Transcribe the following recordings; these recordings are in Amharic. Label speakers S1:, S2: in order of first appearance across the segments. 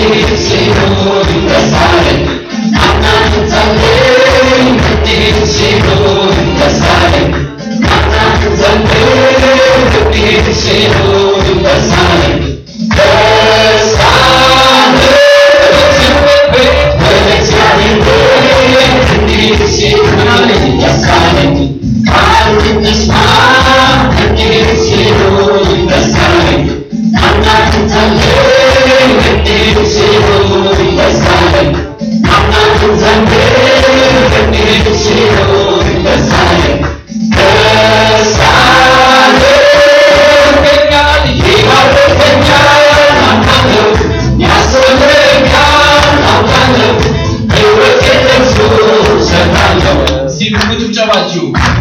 S1: ጭብጨባችሁ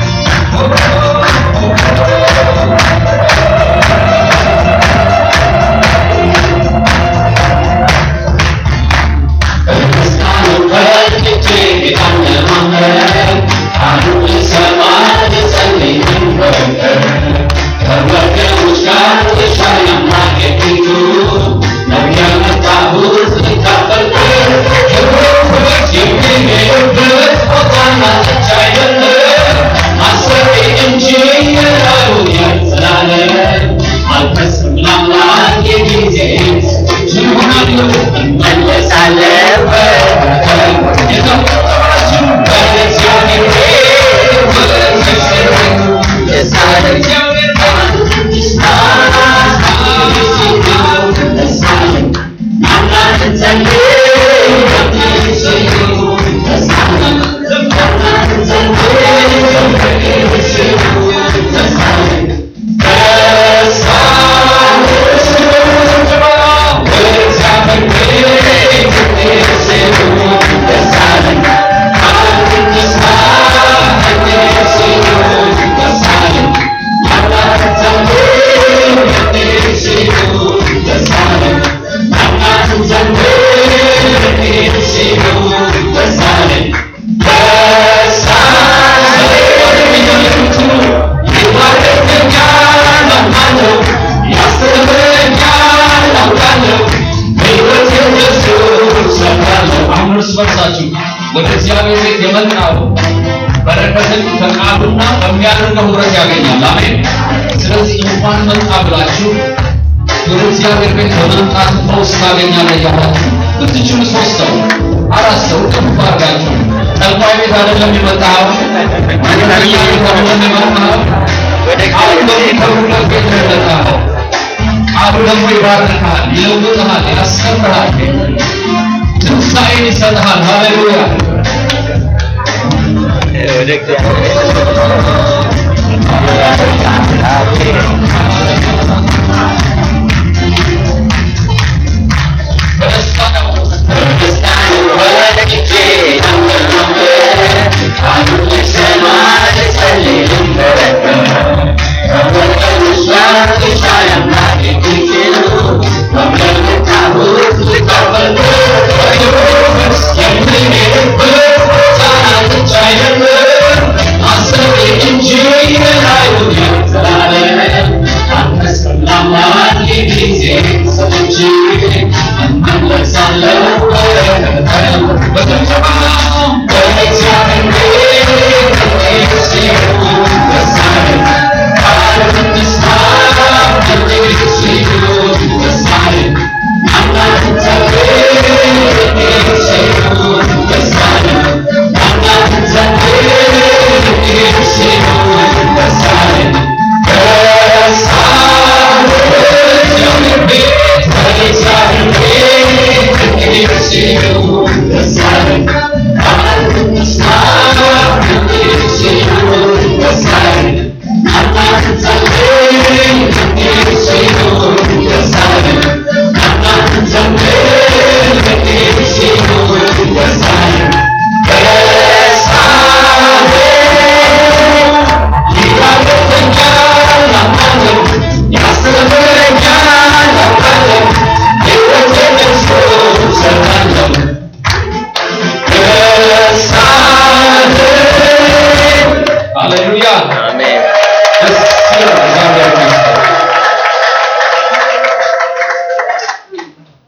S1: አሁን እርስ በርሳችሁ ወደ እግዚአብሔር ቤት የመጣው በረከትን ከቃሉና በሚያደርገው ህብረት ያገኛል። አሜን። ስለዚህ እንኳን መጣ ብላችሁ ወደ እግዚአብሔር ቤት በመምጣት ፈውስ ታገኛለህ እያላችሁ ብትችሉ ሶስት ሰው አራት ሰው ከፍ አድርጋችሁ ጠንቋይ ቤት አይደለም የመጣኸው፣ ማንኛውም ቤት አይደለም የመጣኸው፣ አሁን በሚከብሩለት ቤት ነው የመጣኸው። ቃሉ ደግሞ ይባርካል፣ ይለውጥሃል፣ ያስተምርሃል፣ ትንሣኤን ይሰጥሃል። ሃሌሉያ
S2: ወደ እግዚአብሔር
S1: በደስታ ነው
S3: I'm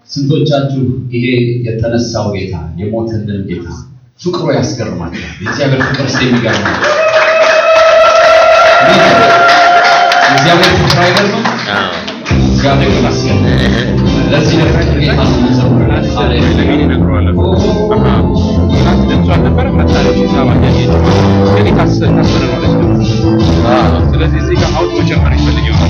S1: ስንቶቻችሁ ይሄ የተነሳው ጌታ የሞተልን ጌታ ፍቅሩ ያስገርማቸዋል። የእግዚአብሔር ፍቅር ስ የሚገርማል። የእግዚአብሔር ፍቅር አይገርምም? እግዚአብሔር ይመስገን። ለዚህ ነገር ጌታ ስንዘምራለን። ሃሌሉያ።
S3: ስለዚህ እዚህ ጋር አውጥ መጨመር ይፈልጋል።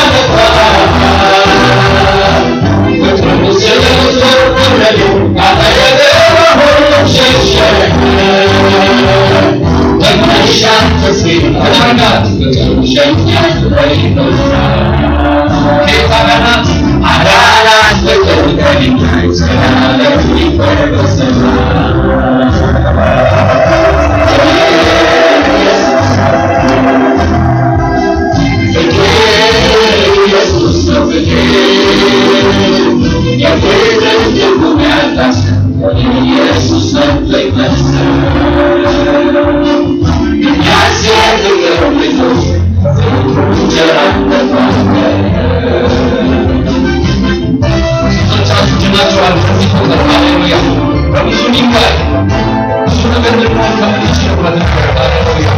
S4: Thank you.
S1: አዳርጋት ሸኛት በይበዛ ጌታ ገናት አዳናት በቀልቀል ሰላለም ይፈርበሰላ ብዙ ነገር ልንሆን ከምንችልበት ነገር ሃሌሉያ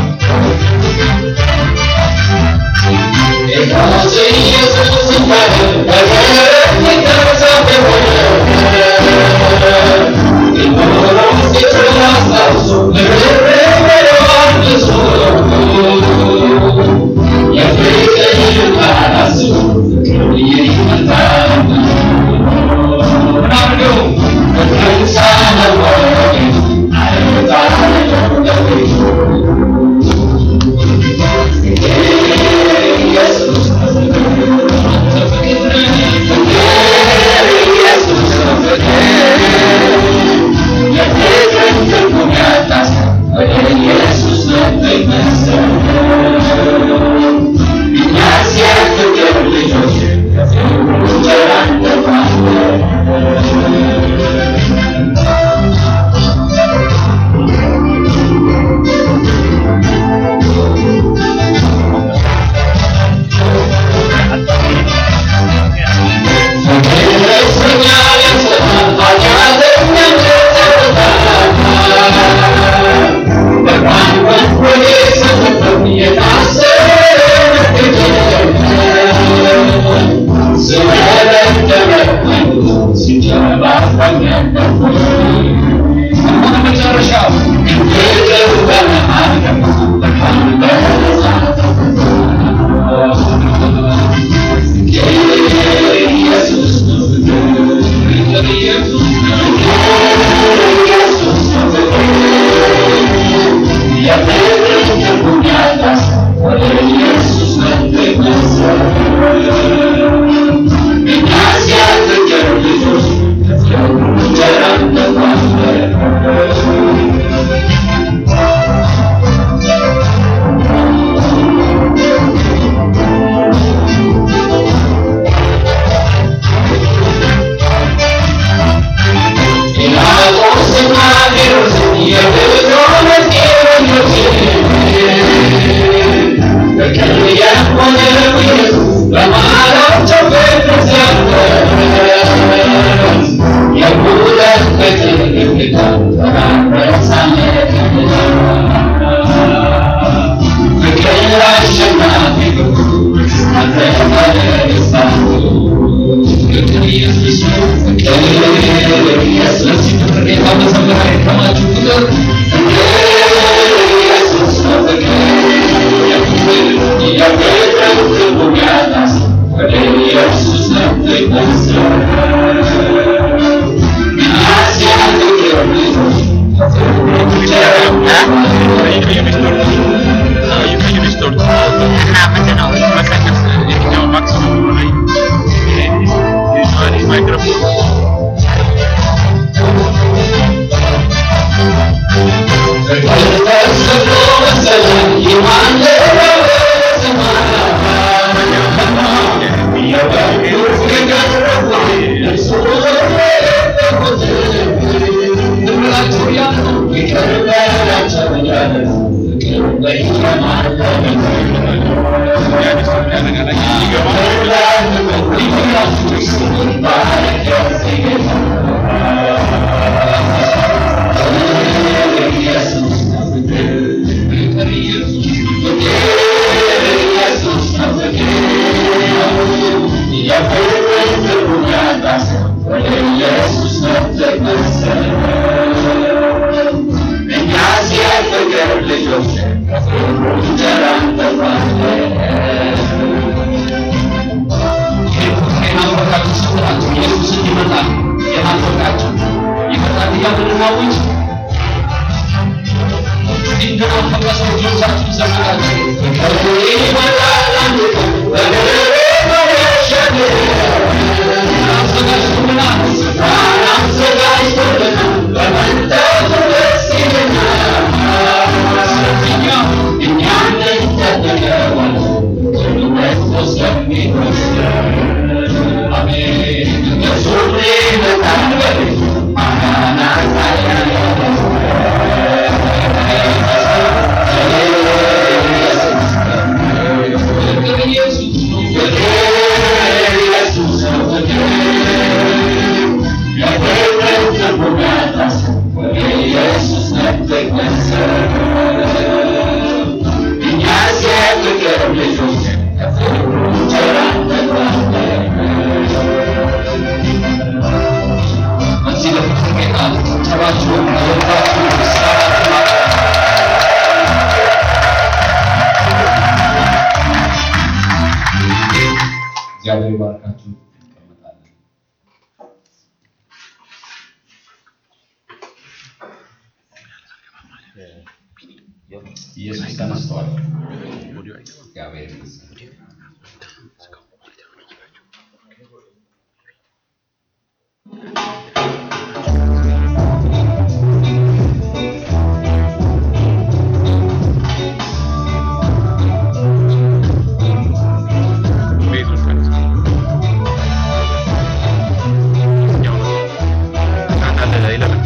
S1: መጨረሻው ስለዚህ ፍቅር ጌታ መዘመር አይከማችሁ ፍቅር
S2: እና ምንድን ነው
S1: የናፈቃችሁ ስትላችሁ ኢየሱስ እንዲመጣ የናፈቃችሁ ይቅርታ እያልን እናውጅ እንዲደዋ የናፈቀ ሰው እጆቻችሁን ዘርጋችሁ አዘጋጅቶልናል በዚህ ለፍቅር ጌታ ጭብጨባችሁን አበርታችሁ ምስጋናችሁን አቅርቡ። እግዚአብሔር ይባርካችሁ። እንቀመጣለን። ኢየሱስ ተነስቷል። እግዚአብሔር ይመስገን።
S3: ቤቱን ቀንስ። ያው ነው። እናንተ አለ ይለምን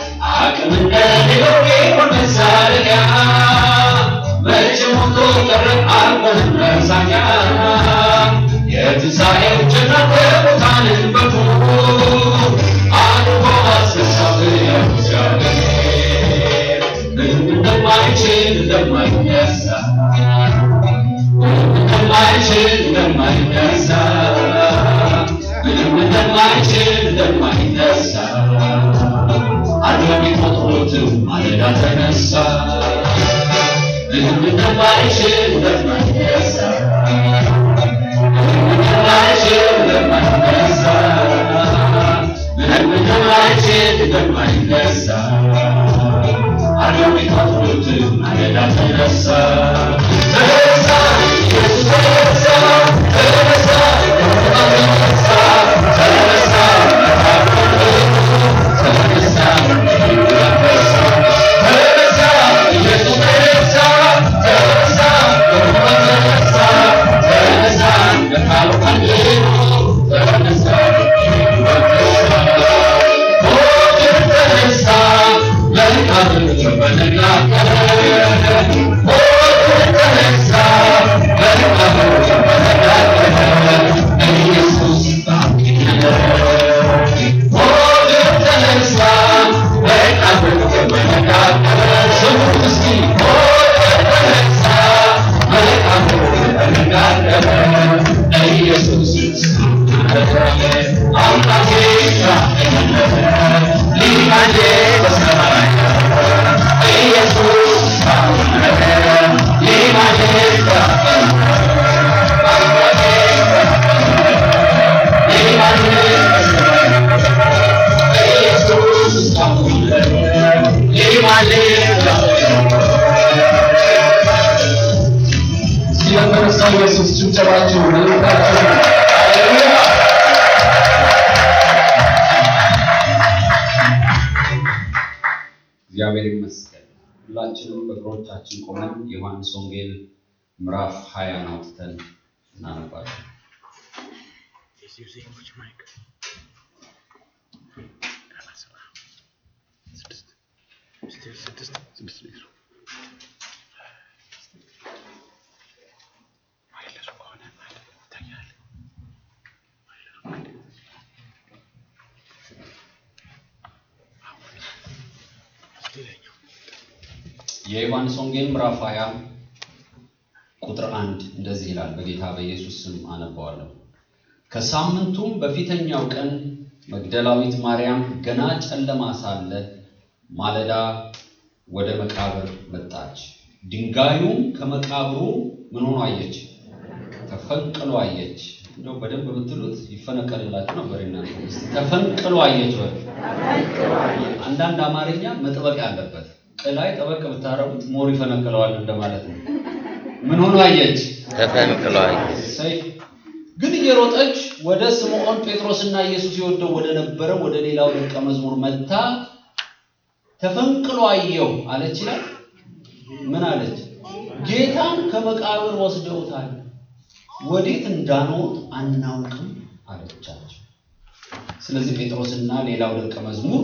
S1: አቅም እንደሌለው ቢሆን መሳለቂያ መቼ ሞቶ ቀረ እንደማይችል እንደማይነሳ እንደማይችል እንደማይነሳ ምንም እንደማይችል እንደማይነሳ አድርግ ቁጥሮትም ማለዳ ተነሳ ምንም እንደማይችል እንደማይነሳ ምንም እንደማይችል እንደማይነሳ ምንም እንደማይችል እንደማይነሳ አድርግ ቁጥሮትም ማለዳ ተነሳ ተነሳ ኢየሱስ ተነሳ ተነሳ ተነሳ ተነሳ ተነሳ ተነሳ ኢየሱስ ተነሳ ተነሳ ተነሳ ተነሳ ለቃሉ ተነሳ ሞትን ተነሳ ለቃሉ በነጋገረ ሞትን ተነሳ ለቃሉ በነጋገረ ኢየሱስ ባንኪነ ሞትን ተነሳ ለቃሉ በነጋገረ ስሙ እስኪ ሞትን ተነሳ ለቃሉ በነጋገረ ኢየሱስ አምላኬ ሊማጄ በሰማይ ኢየሱስ ሊማጄ ስለተነሳው ኢየሱስ ጭብጨባችሁ ለልባችሁ ሃሌሉያ እግዚአብሔር ይመስገን። ሁላችንም በእግሮቻችን ቆመን የዮሐንስ ወንጌል ምዕራፍ ሀያን አውጥተን እናነባለን።
S3: He's using which mic? ስድስት ስድስት ስድስት ስድስት ሊትሩ ማይለሱ ከሆነ ማለት ይታያል። ማይለሱ ማለት አሁን እስቲ ላይኛው
S1: የዮሐንስ ወንጌል ምዕራፍ 20 ቁጥር አንድ እንደዚህ ይላል። በጌታ በኢየሱስ ስም አነባዋለሁ። ከሳምንቱም በፊተኛው ቀን መግደላዊት ማርያም ገና ጨለማ ሳለ ማለዳ ወደ መቃብር መጣች። ድንጋዩም ከመቃብሩ ምን ሆኖ አየች? ተፈንቅሎ አየች። እንደው በደንብ ብትሉት ይፈነቀልላችሁ ነበር። እናንተ እስቲ ተፈንቅሎ አየች ወይ? አንዳንድ አማርኛ መጥበቅ ያለበት ቅላይ ጠበቅ ብታረጉት ሞር ይፈነቅለዋል እንደማለት ነው። ምን ሆኖ አየች?
S2: ተፈንቅሏል።
S1: እሰይ። ግን እየሮጠች ወደ ስምዖን ጴጥሮስና ኢየሱስ የወደው ወደ ነበረ ወደ ሌላው ደቀ መዝሙር መጥታ ተፈንቅሎ አየው አለች ይላል። ምን አለች? ጌታን ከመቃብር ወስደውታል፣ ወዴት እንዳኖሩት አናውቅም አለቻቸው። ስለዚህ ጴጥሮስና ሌላው ደቀ መዝሙር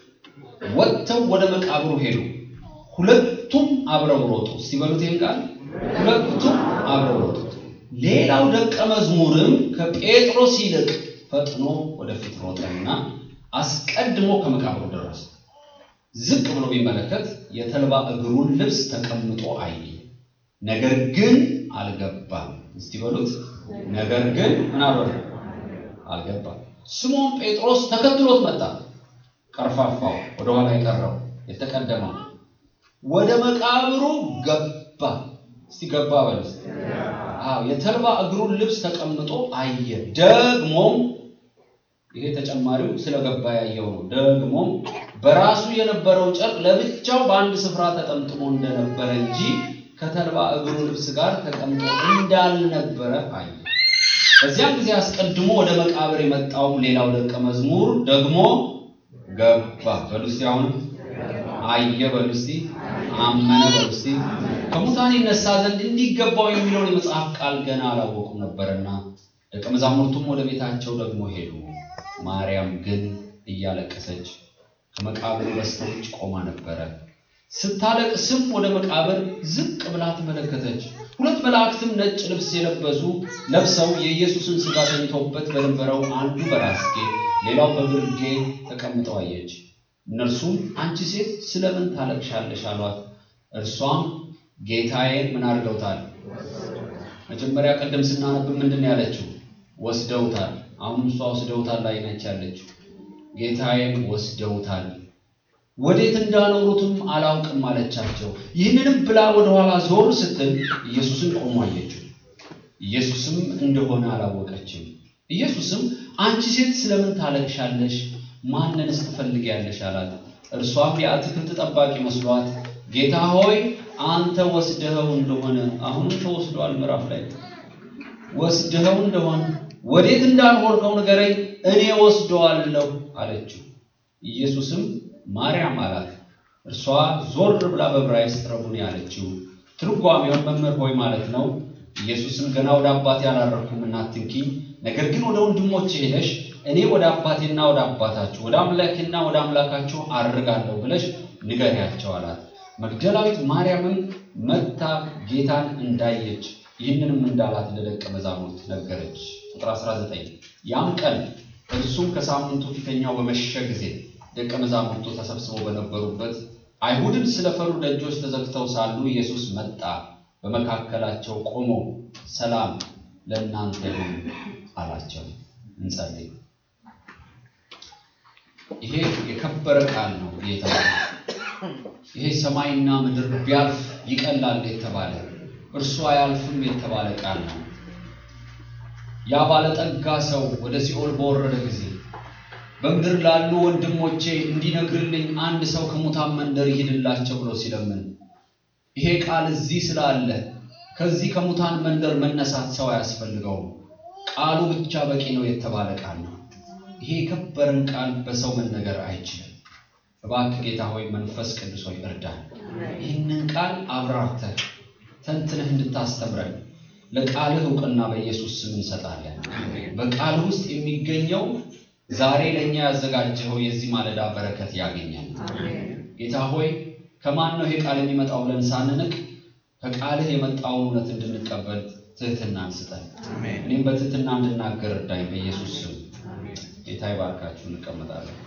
S1: ወጥተው ወደ መቃብሩ ሄዱ። ሁለቱም አብረው ሮጡ። እስቲ በሉት ይሄን ቃል ሁለቱም አብረው ሮጡ። ሌላው ደቀ መዝሙርም ከጴጥሮስ ይልቅ ፈጥኖ ወደፊት ሮጠና አስቀድሞ ከመቃብሩ ደረሰ። ዝቅ ብሎ ቢመለከት የተልባ እግሩን ልብስ ተቀምጦ አየ። ነገር ግን አልገባም። እስቲ በሉት ነገር ግን ምን አልሆነ? አልገባም። ስምዖን ጴጥሮስ ተከትሎት መጣ። ቀርፋፋው ወደኋላ የቀረው የተቀደመው ወደ መቃብሩ ገባ። እስቲ ገባ በሉ እስቲ። አዎ የተልባ እግሩን ልብስ ተቀምጦ አየ። ደግሞም ይሄ ተጨማሪው ስለገባ ያየው ነው። ደግሞም በራሱ የነበረው ጨርቅ ለብቻው በአንድ ስፍራ ተጠምጥሞ እንደነበረ እንጂ ከተልባ እግሩ ልብስ ጋር ተቀምጦ እንዳልነበረ አየ። በዚያም ጊዜ አስቀድሞ ወደ መቃብር የመጣው ሌላው ደቀ መዝሙር ደግሞ ገባ። በሉ እስቲ አሁንም አየ በሉ እስቲ አመነ በሉ እስቲ ከሙታን ይነሳ ዘንድ እንዲገባው የሚለውን የመጽሐፍ ቃል ገና አላወቁም ነበርና ደቀ መዛሙርቱም ወደ ቤታቸው ደግሞ ሄዱ። ማርያም ግን እያለቀሰች ከመቃብሩ በስተውጭ ቆማ ነበረ። ስታለቅስም ወደ መቃብር ዝቅ ብላ ተመለከተች። ሁለት መላእክትም ነጭ ልብስ የለበሱ ለብሰው የኢየሱስን ሥጋ ተኝቶበት በነበረው አንዱ በራስጌ ሌላው በግርጌ ተቀምጠው አየች። እነርሱም አንቺ ሴት ስለምን ታለቅሻለሽ? አሏት። እርሷም ጌታዬን ምን አድርገውታል? መጀመሪያ ቅድም ስናነብ ምንድን ነው ያለችው? ወስደውታል። አሁን እሷ ወስደውታል ላይ ነች ያለችው። ጌታዬን ወስደውታል፣ ወዴት እንዳኖሩትም አላውቅም አለቻቸው። ይህንንም ብላ ወደኋላ ዞር ስትል ኢየሱስን ቆሞ አየችው። ኢየሱስም እንደሆነ አላወቀችም። ኢየሱስም አንቺ ሴት ስለምን ታለቅሻለሽ? ማንንስ ትፈልጊያለሽ? አላት። እርሷም የአትክልት ጠባቂ መስሏት ጌታ ሆይ አንተ ወስደኸው እንደሆነ አሁንም ተወስዷል። ምዕራፍ ላይ ወስደኸው እንደሆነ ወዴት እንዳልሆንከው ንገረኝ፣ እኔ ወስደዋለሁ አለችው። ኢየሱስም ማርያም አላት። እርሷ ዞር ብላ በዕብራይስጥ ረቡኒ አለችው። ትርጓሜውን መምህር ሆይ ማለት ነው። ኢየሱስም ገና ወደ አባቴ አላረኩም አትንኪኝ፣ ነገር ግን ወደ ወንድሞቼ ሄደሽ እኔ ወደ አባቴና ወደ አባታችሁ ወደ አምላኬና ወደ አምላካችሁ አድርጋለሁ ብለሽ ንገሪያቸው አላት። መግደላዊት ማርያምም መጥታ ጌታን እንዳየች ይህንንም እንዳላት ለደቀ መዛሙርት ነገረች። ቁጥር 19 ያም ቀን እርሱም ከሳምንቱ ፊተኛው በመሸ ጊዜ ደቀ መዛሙርቱ ተሰብስበው በነበሩበት አይሁድም ስለፈሩ ደጆች ተዘግተው ሳሉ ኢየሱስ መጣ፣ በመካከላቸው ቆሞ ሰላም ለእናንተ ይሁን አላቸው። እንጸልይ። ይሄ የከበረ ቃል ነው ጌታ ይሄ ሰማይና ምድር ቢያልፍ ይቀላል የተባለ እርሱ አያልፍም የተባለ ቃል ነው። ያ ባለጠጋ ሰው ወደ ሲኦል በወረደ ጊዜ በምድር ላሉ ወንድሞቼ እንዲነግርልኝ አንድ ሰው ከሙታን መንደር ይሂድላቸው ብሎ ሲለምን ይሄ ቃል እዚህ ስላለ ከዚህ ከሙታን መንደር መነሳት ሰው አያስፈልገውም። ቃሉ ብቻ በቂ ነው የተባለ ቃል ነው። ይሄ የከበረን ቃል በሰው መነገር አይችልም። እባክህ ጌታ ሆይ መንፈስ ቅዱስ ሆይ እርዳን። ይህንን ቃል አብራርተህ ተንትነህ እንድታስተምረን ለቃልህ እውቅና በኢየሱስ ስም እንሰጣለን። በቃልህ ውስጥ የሚገኘው ዛሬ ለእኛ ያዘጋጀኸው የዚህ ማለዳ በረከት ያገኛል። ጌታ ሆይ ከማን ነው ይሄ ቃል የሚመጣው ብለን ሳንንቅ ከቃልህ የመጣውን እውነት እንድንቀበል ትህትናን ስጠን። እኔም በትህትና እንድናገር እርዳኝ በኢየሱስ ስም። ጌታ ይባርካችሁ። እንቀመጣለን።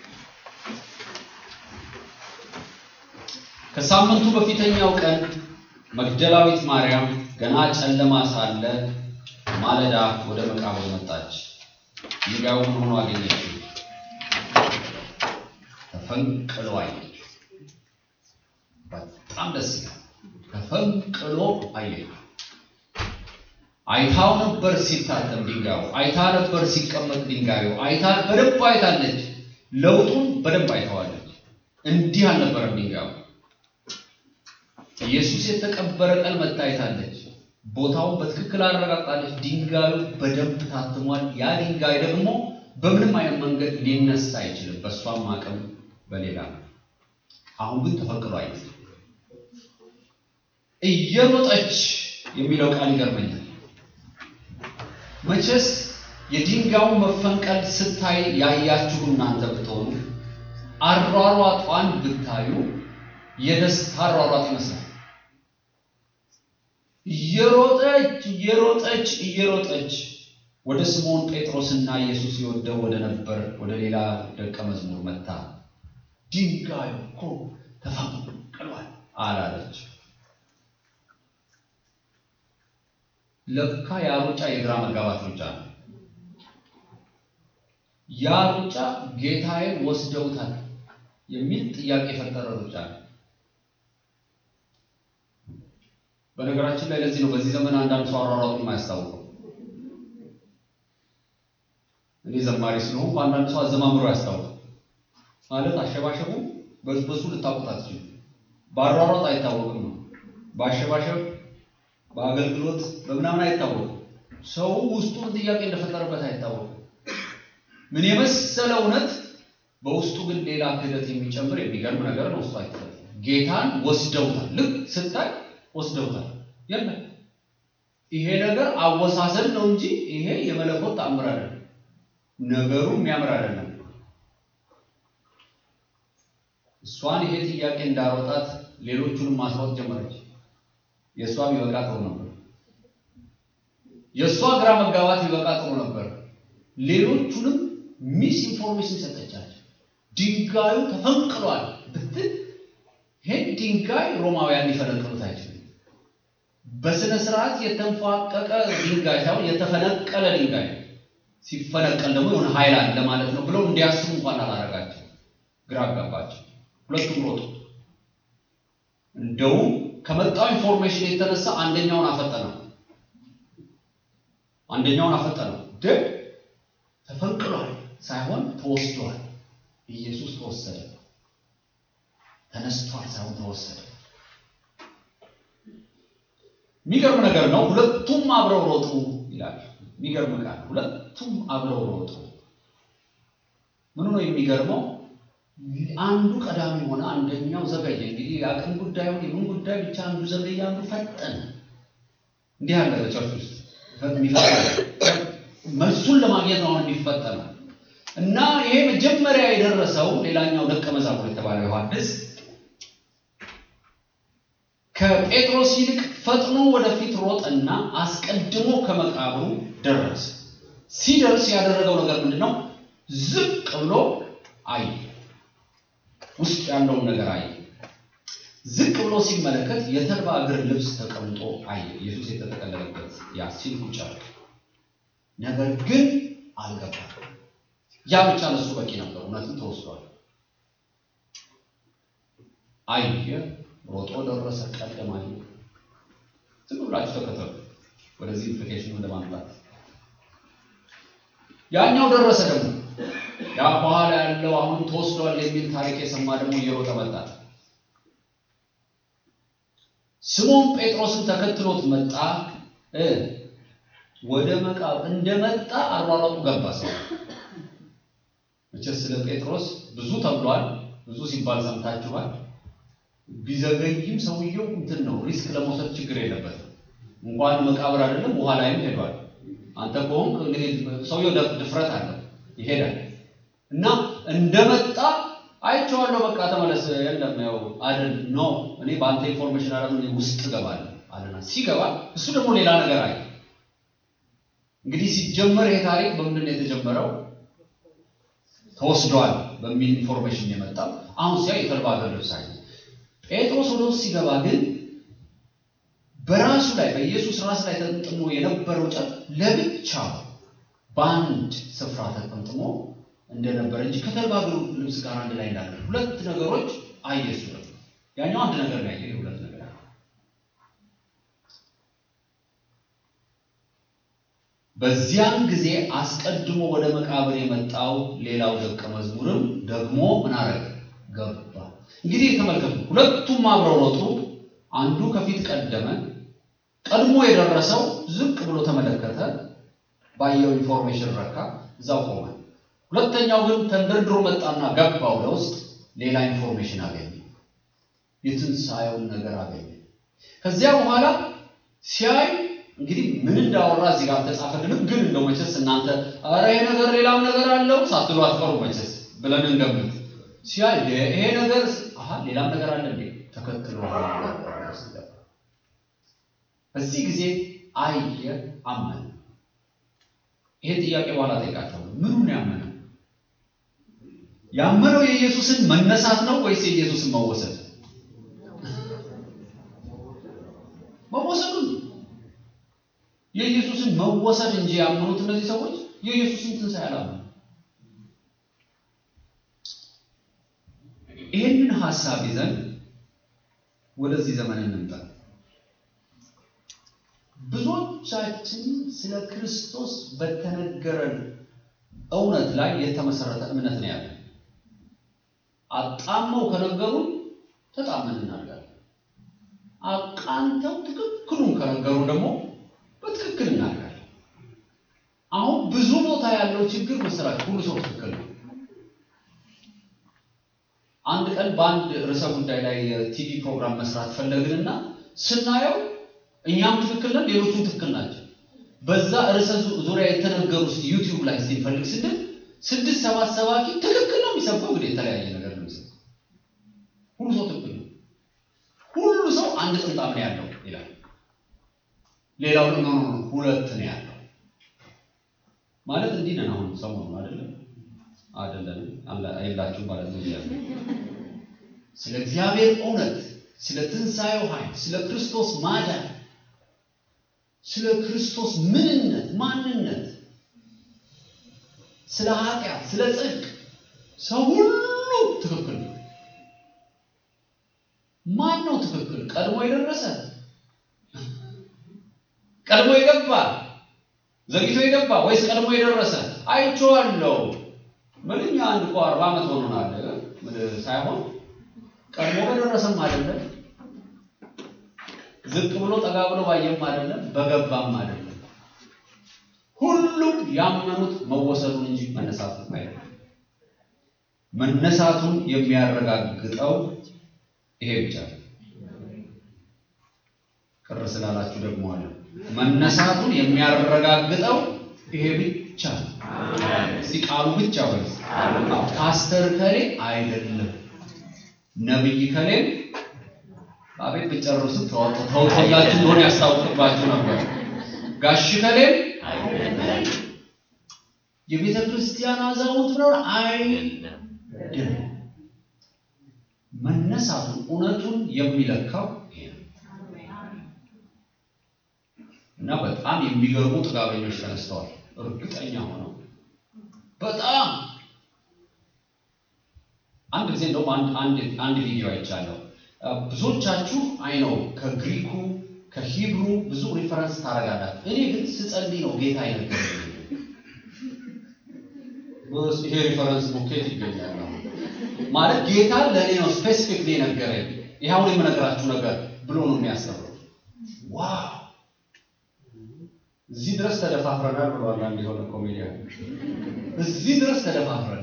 S1: ከሳምንቱ በፊተኛው ቀን መግደላዊት ማርያም ገና ጨለማ ሳለ ማለዳ ወደ መቃብር መጣች። ድንጋዩ ምን ሆኖ አገኘችው? ተፈንቅሎ አየችው። በጣም ደስ ይላል። ተፈንቅሎ አየችው። አይታው ነበር ሲታተም ድንጋዩ፣ አይታ ነበር ሲቀመጥ ድንጋዩ፣ አይታ በደንብ አይታለች። ለውጡን በደንብ አይተዋለች። እንዲህ አልነበረም ድንጋዩ። ኢየሱስ የተቀበረ ቀን መታየታለች። ቦታውን በትክክል አረጋግጣለች። ድንጋዩ በደንብ ታትሟል። ያ ድንጋይ ደግሞ በምንም አይነት መንገድ ሊነሳ አይችልም፣ በእሷም አቅም በሌላ አሁን ግን ተፈንቅሎ አየች። እየሮጠች የሚለው ቃል ይገርመኛል። መቼስ የድንጋዩን መፈንቀል ስታይ ያያችሁ እናንተ ብትሆኑ አሯሯጧን ብታዩ የደስታ አሯሯጥ ይመስላል። እየሮጠች እየሮጠች እየሮጠች ወደ ስምዖን ጴጥሮስና ኢየሱስ ይወደው ወደ ነበር ወደ ሌላ ደቀ መዝሙር መታ። ድንጋዩ እኮ ተፈንቅሏል አላለች። ለካ ያ ሩጫ የግራ መጋባት ሩጫ ነው። ያ ሩጫ ጌታዬን ወስደውታል የሚል ጥያቄ የፈጠረ ሩጫ ነው። በነገራችን ላይ ለዚህ ነው በዚህ ዘመን አንዳንድ ሰው አሯሯጡን የማያስታውቀው። እኔ ዘማሪ ስለሆንኩ አንዳንድ ሰው አዘማምሮ ያስታውቃል። ማለት አሸባሸቡ በሱ ልታውቁት አትችሉም። በአሯሯጥ አይታወቅም ነው። በአሸባሸብ በአገልግሎት በምናምን አይታወቅም። ሰው ውስጡ ጥያቄ እንደፈጠረበት አይታወቅም። ምን የመሰለ እውነት በውስጡ ግን ሌላ ክህደት የሚጨምር የሚገርም ነገር ነው። ውስጡ አይታወቅም። ጌታን ወስደውታል። ልክ ስታይ ወስደውታል። የለም ይሄ ነገር አወሳሰድ ነው እንጂ ይሄ የመለኮት ተአምር አይደለም። ነገሩ የሚያምር አይደለም። እሷን ይሄ ጥያቄ እንዳሮጣት ሌሎቹንም ማስሮጥ ጀመረች። የእሷ ቢበቃ ጥሩ ነበር። የእሷ ግራ መጋባት ቢበቃ ጥሩ ነበር። ሌሎቹንም ሚስ ኢንፎርሜሽን ሰጠቻቸው። ድንጋዩ ተፈንቅሏል ብትል ይህን ድንጋይ ሮማውያን ሊፈነቅሉት አይችሉም። በስነ ስርዓት የተንፏቀቀ ድንጋይ ሳይሆን የተፈነቀለ ድንጋይ ሲፈነቀል ደግሞ የሆነ ኃይል አለ ማለት ነው ብለው እንዲያስቡ እንኳን አላረጋቸው። ግራ አጋባቸው። ሁለቱም ሮጡ። እንደውም ከመጣው ኢንፎርሜሽን የተነሳ አንደኛውን አፈጠነው አንደኛውን አፈጠነው። ግን ተፈንቅሏል ሳይሆን ተወስዷል። ኢየሱስ ተወሰደ። ተነስቷል ሳይሆን ተወሰደ። የሚገርም ነገር ነው። ሁለቱም አብረው ሮጡ ይላል። የሚገርም ቃል። ሁለቱም አብረው ሮጡ። ምኑ ነው የሚገርመው? አንዱ ቀዳሚ ሆነ፣ አንደኛው ዘገየ። እንግዲህ የአቅም ጉዳይ ሆነ የምን ጉዳይ ብቻ አንዱ ዘገየ፣ አንዱ ፈጠነ። እንዲህ ያለ በቸርች ውስጥ መልሱን ለማግኘት ነው የሚፈጠነው። እና ይሄ መጀመሪያ የደረሰው ሌላኛው ደቀ መዛሙር የተባለው ዮሐንስ ከጴጥሮስ ይልቅ ፈጥኖ ወደፊት ሮጠና አስቀድሞ ከመቃብሩ ደረሰ። ሲደርስ ያደረገው ነገር ምንድን ነው? ዝቅ ብሎ አየ። ውስጥ ያለውን ነገር አየ። ዝቅ ብሎ ሲመለከት የተልባ እግር ልብስ ተቀምጦ አየ። ኢየሱስ የተጠቀለለበት ያ ሲል ቁጭ አለ። ነገር ግን አልገባም። ያ ብቻ ለሱ በቂ ነበር። እውነትም ተወስዷል። አየ፣ ሮጦ ደረሰ፣ ቀደም አየ። ዝም ብላችሁ ተከተሉ። ወደዚህ ኢምፕሊኬሽን ለማምጣት ያኛው ደረሰ ደግሞ ያ በኋላ ያለው አሁን ተወስዷል የሚል ታሪክ የሰማ ደግሞ እየሮጠ መጣ። ስሞን ጴጥሮስን ተከትሎት መጣ። እ ወደ መቃብር እንደመጣ አሯሯጡ ገባ። ሰው መቼስ ስለ ጴጥሮስ ብዙ ተብሏል፣ ብዙ ሲባል ሰምታችኋል። ቢዘገይም ሰውየው እንትን ነው፣ ሪስክ ለመውሰድ ችግር የለበትም። እንኳን መቃብር አይደለም ውሃ ላይም ሄዷል። አንተ ከሆንክ እንግዲህ ሰውየው ድፍረት አለው ይሄዳል። እና እንደመጣ አይቼዋለሁ፣ በቃ ተመለስ። የለም ያው አይደል ኖ እኔ በአንተ ኢንፎርሜሽን አለም ውስጥ እገባለሁ አለና ሲገባ እሱ ደግሞ ሌላ ነገር አየ። እንግዲህ ሲጀመር ይሄ ታሪክ በምንድን ነው የተጀመረው? ተወስዷል በሚል ኢንፎርሜሽን የመጣው አሁን ሲያ የተልባ እግር ልብስ አየ። ጴጥሮስ ወደ ውስጥ ሲገባ ግን በራሱ ላይ በኢየሱስ ራስ ላይ ተጠምጥሞ የነበረው ጨርቅ ለብቻው በአንድ ስፍራ ተጠምጥሞ እንደነበረ እንጂ ከተልባ እግር ልብስ ጋር አንድ ላይ እንዳለ ሁለት ነገሮች አየ። እሱ ነው ያኛው አንድ ነገር ነው ያየ፣ ሁለት ነገር በዚያን ጊዜ አስቀድሞ ወደ መቃብር የመጣው ሌላው ደቀ መዝሙርም ደግሞ ምን አረገ? ገባ። እንግዲህ ተመልከቱ፣ ሁለቱም አብረው ሮጡ። አንዱ ከፊት ቀደመ። ቀድሞ የደረሰው ዝቅ ብሎ ተመለከተ፣ ባየው ኢንፎርሜሽን ረካ፣ እዛው ቆመ። ሁለተኛው ግን ተንደርድሮ መጣና ገባ ወደ ውስጥ፣ ሌላ ኢንፎርሜሽን አገኘ፣ የትንሣኤውን ነገር አገኘ። ከዚያ በኋላ ሲያይ እንግዲህ ምን እንዳወራ እዚህ ጋር ተጻፈልንም፣ ግን እንደው መቼስ እናንተ ኧረ ይሄ ነገር ሌላም ነገር አለው ሳትሉ አትቀሩ መቼስ ብለን እንገምት። ሲያይ ይሄ ነገር አሃ ሌላም ነገር አለ እንዴ ተከትሎ በዚህ ጊዜ አየ፣ አመነ። ይሄ ጥያቄ በኋላ ጠይቃቸዋለሁ። ምኑን ያመነው? ያመነው የኢየሱስን መነሳት ነው ወይስ የኢየሱስን መወሰድ? መወሰዱን የኢየሱስን መወሰድ እንጂ ያመኑት እነዚህ ሰዎች የኢየሱስን ትንሣኤ አላመኑ። ይህንን ሀሳብ ይዘን ወደዚህ ዘመን እንምጣ። ብዙዎቻችን ስለ ክርስቶስ በተነገረን እውነት ላይ የተመሰረተ እምነት ነው ያለን። አጣመው ከነገሩን ተጣመን እናድርጋለን። አቃንተው ትክክሉን ከነገሩን ደግሞ በትክክል እናድርጋለን። አሁን ብዙ ቦታ ያለው ችግር መሰላችሁ፣ ሁሉ ሰው ትክክል ነው። አንድ ቀን በአንድ ርዕሰ ጉዳይ ላይ የቲቪ ፕሮግራም መስራት ፈለግንና ስናየው እኛም ትክክል ነን፣ ሌሎቹም ትክክል ናቸው። በዛ ርዕሰ ዙሪያ የተነገሩ ዩቲዩብ ላይ ሲፈልግ ስንል ስድስት ሰባት ሰባኪ ትክክል ነው የሚሰብከው። እንግዲህ የተለያየ ነገር ነው የሚሰብከው። ሁሉ ሰው ትክክል ነው፣ ሁሉ ሰው አንድ ጥምጣም ነው ያለው ይላል። ሌላው ደግሞ ሁለት ነው ያለው ማለት እንዲህ ነን። አሁን ሰሞኑን አይደለም አይደለም የላችሁም ማለት ነው። ስለ እግዚአብሔር እውነት፣ ስለ ትንሣኤው ኃይል፣ ስለ ክርስቶስ ማዳን፣ ስለ ክርስቶስ ምንነት፣ ማንነት፣ ስለ ኃጢአት፣ ስለ ጽድቅ ሰው ሁሉ ትክክል ነው። ማን ነው ትክክል? ቀድሞ የደረሰ ቀድሞ የገባ ዘግይቶ የገባ ወይስ ቀድሞ የደረሰ? አይቼዋለሁ። ምንኛ አንድ እኮ አርባ ዓመት ሆኖናል ምን ሳይሆን ቀድሞ በደረሰም አይደለም፣ ዝቅ ብሎ ጠጋ ብሎ ባየም አይደለም፣ በገባም አይደለም። ሁሉም ያመኑት መወሰዱን እንጂ መነሳቱን አይደለም። መነሳቱን የሚያረጋግጠው ይሄ ብቻ ነው። ቅር ስላላችሁ ደግሞ አለ መነሳቱን የሚያረጋግጠው ይሄ ብቻ ነው። እስቲ ቃሉ ብቻ ወይ ፓስተር ከሌ አይደለም ነብይ ከሌ አቤት ብጨርሱ ተውቶላችሁ እንደሆነ ያስታውቅባችሁ ነበር። ጋሽ ከሌ የቤተ ክርስቲያን አዛውንት ነው አይደለም። መነሳቱን እውነቱን የሚለካው ይሄ ነው። እና በጣም የሚገርሙ ጥጋበኞች ተነስተዋል። እርግጠኛ ሆነው በጣም አንድ ጊዜ እንደውም አንድ አንድ አንድ ቪዲዮ አይቻለሁ። ብዙዎቻችሁ አይ ነው ከግሪኩ ከሂብሩ ብዙ ሪፈረንስ ታደርጋላችሁ። እኔ ግን ስጸልይ ነው ጌታ አይነገረኝ። ይሄ ሪፈረንስ ቡኬት ይገኛል ማለት ጌታ ለእኔ ነው ስፔሲፊክ ነገረኝ። ይህ አሁን የምነግራችሁ ነገር ብሎ ነው የሚያስተምረው። ዋው እዚህ ድረስ ተደፋፍረናል ብሏል አንድ የሆነ ኮሜዲያን። እዚህ ድረስ ተደፋፍረናል።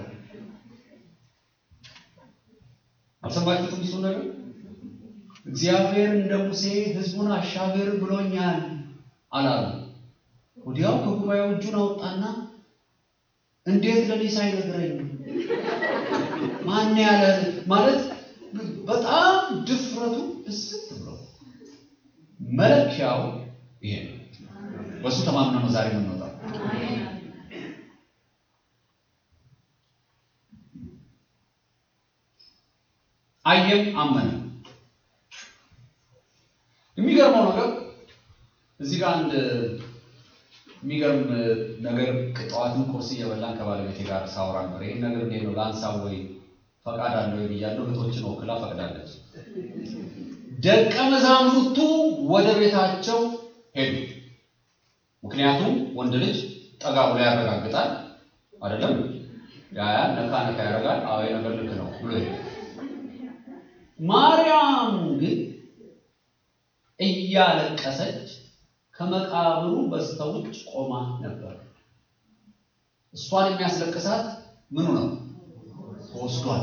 S1: አልሰማችሁትም? እሱ ነገር እግዚአብሔር እንደ ሙሴ ሕዝቡን አሻገር ብሎኛል አላሉ። ወዲያው ከጉባኤው እጁን አወጣና እንዴት ለኔ ሳይነግረኝ ማን ያለ ማለት በጣም ድፍረቱ እስት ብሎ መለኪያው ይሄ ነው። በሱ ተማምነን ነው ዛሬ የምንወጣው። አየም አመነ። የሚገርመው ነገር እዚህ ጋር አንድ የሚገርም ነገር ጠዋትም ቁርስ እየበላን ከባለቤቴ ጋር ሳወራ ነበር። ይህን ነገር እንዴት ነው ላንሳው ወይ ፈቃድ አለው ወይ ብያለሁ። እህቶችን ወክላ ፈቅዳለች። ደቀ መዛሙርቱ ወደ ቤታቸው ሄዱ። ምክንያቱም ወንድ ልጅ ጠጋ ብሎ ያረጋግጣል አይደለም? ያያል፣ ነካ ነካ ያደርጋል። አዎ ነገር ልክ ነው ብሎ ሄዱ። ማርያም ግን እያለቀሰች ከመቃብሩ በስተውጭ ቆማ ነበር። እሷን የሚያስለቅሳት ምኑ ነው? ተወስዷል።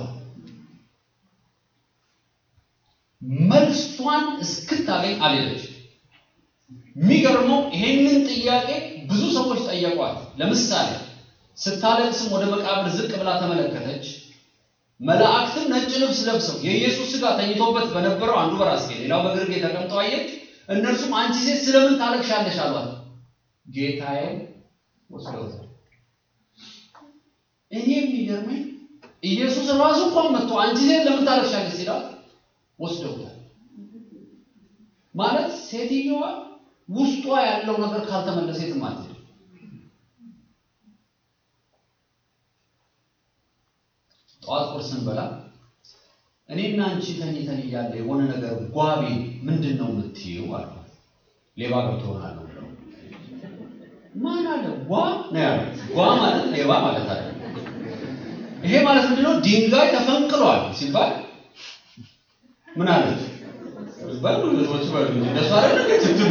S1: መልሷን እስክታገኝ አልሄደች። የሚገርመው ይሄንን ጥያቄ ብዙ ሰዎች ጠየቋት። ለምሳሌ ስታለቅስም ወደ መቃብር ዝቅ ብላ ተመለከተች። መላእክትም ነጭ ልብስ ለብሰው የኢየሱስ ሥጋ ተኝቶበት በነበረው አንዱ በራስጌ ሌላው በግርጌ ተቀምጠው አየች። እነርሱም አንቺ ሴት ስለምን ታለቅሻለሽ አሏት። ጌታዬ ወስደውታል። እኔ የሚገርመኝ ኢየሱስ ራሱ እንኳን መጥቶ አንቺ ሴት ለምን ታለቅሻለሽ ሲላት ወስደውታል። ማለት ሴትዮዋ ውስጧ ያለው ነገር ካልተመለሰ የትም አትሄድም። ጠዋት ቁርስ ስንበላ እኔና አንቺ ተኝተን እያለ የሆነ ነገር ጓቤ ምንድን ነው የምትይው አልኳት። ሌባ ገብቶ ይሆናል ነው ብለው ማን አለ ጓ ነው ያለው። ጓ ማለት ሌባ ማለት አለ። ይሄ ማለት ምንድነው? ድንጋይ ተፈንቅሏል ሲባል ምን አለች? በሉ ልጆች በሉ እንጂ እንደሱ አይደል ትትሉ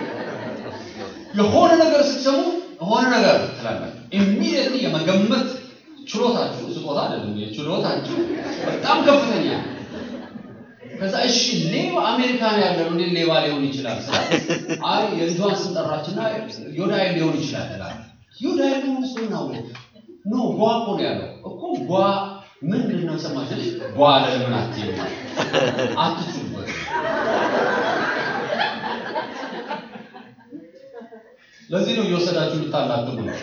S1: የሆነ ነገር ስትሰሙ የሆነ ነገር ትላላችሁ። ኢሚዲየትሊ የመገመት ችሎታችሁ ስጦታ አይደለም፣ ችሎታችሁ በጣም ከፍተኛ። ከዛ እሺ ሌባ አሜሪካን ያለ ነው እንዴ ሌባ ሊሆን ይችላል? አይ የልጇን ስም ጠራችና ዮዳይ ሊሆን ይችላል እላለሁ። ዮዳይ ነው እሱ ነው ኖ ጓ እኮ ነው ያለው እኮ ጓ ምንድን ነው ሰማችሁ? ጓ ለምን አትይም? አትችሉበት ለዚህ ነው እየወሰዳችሁ ልታላግሙ ነው።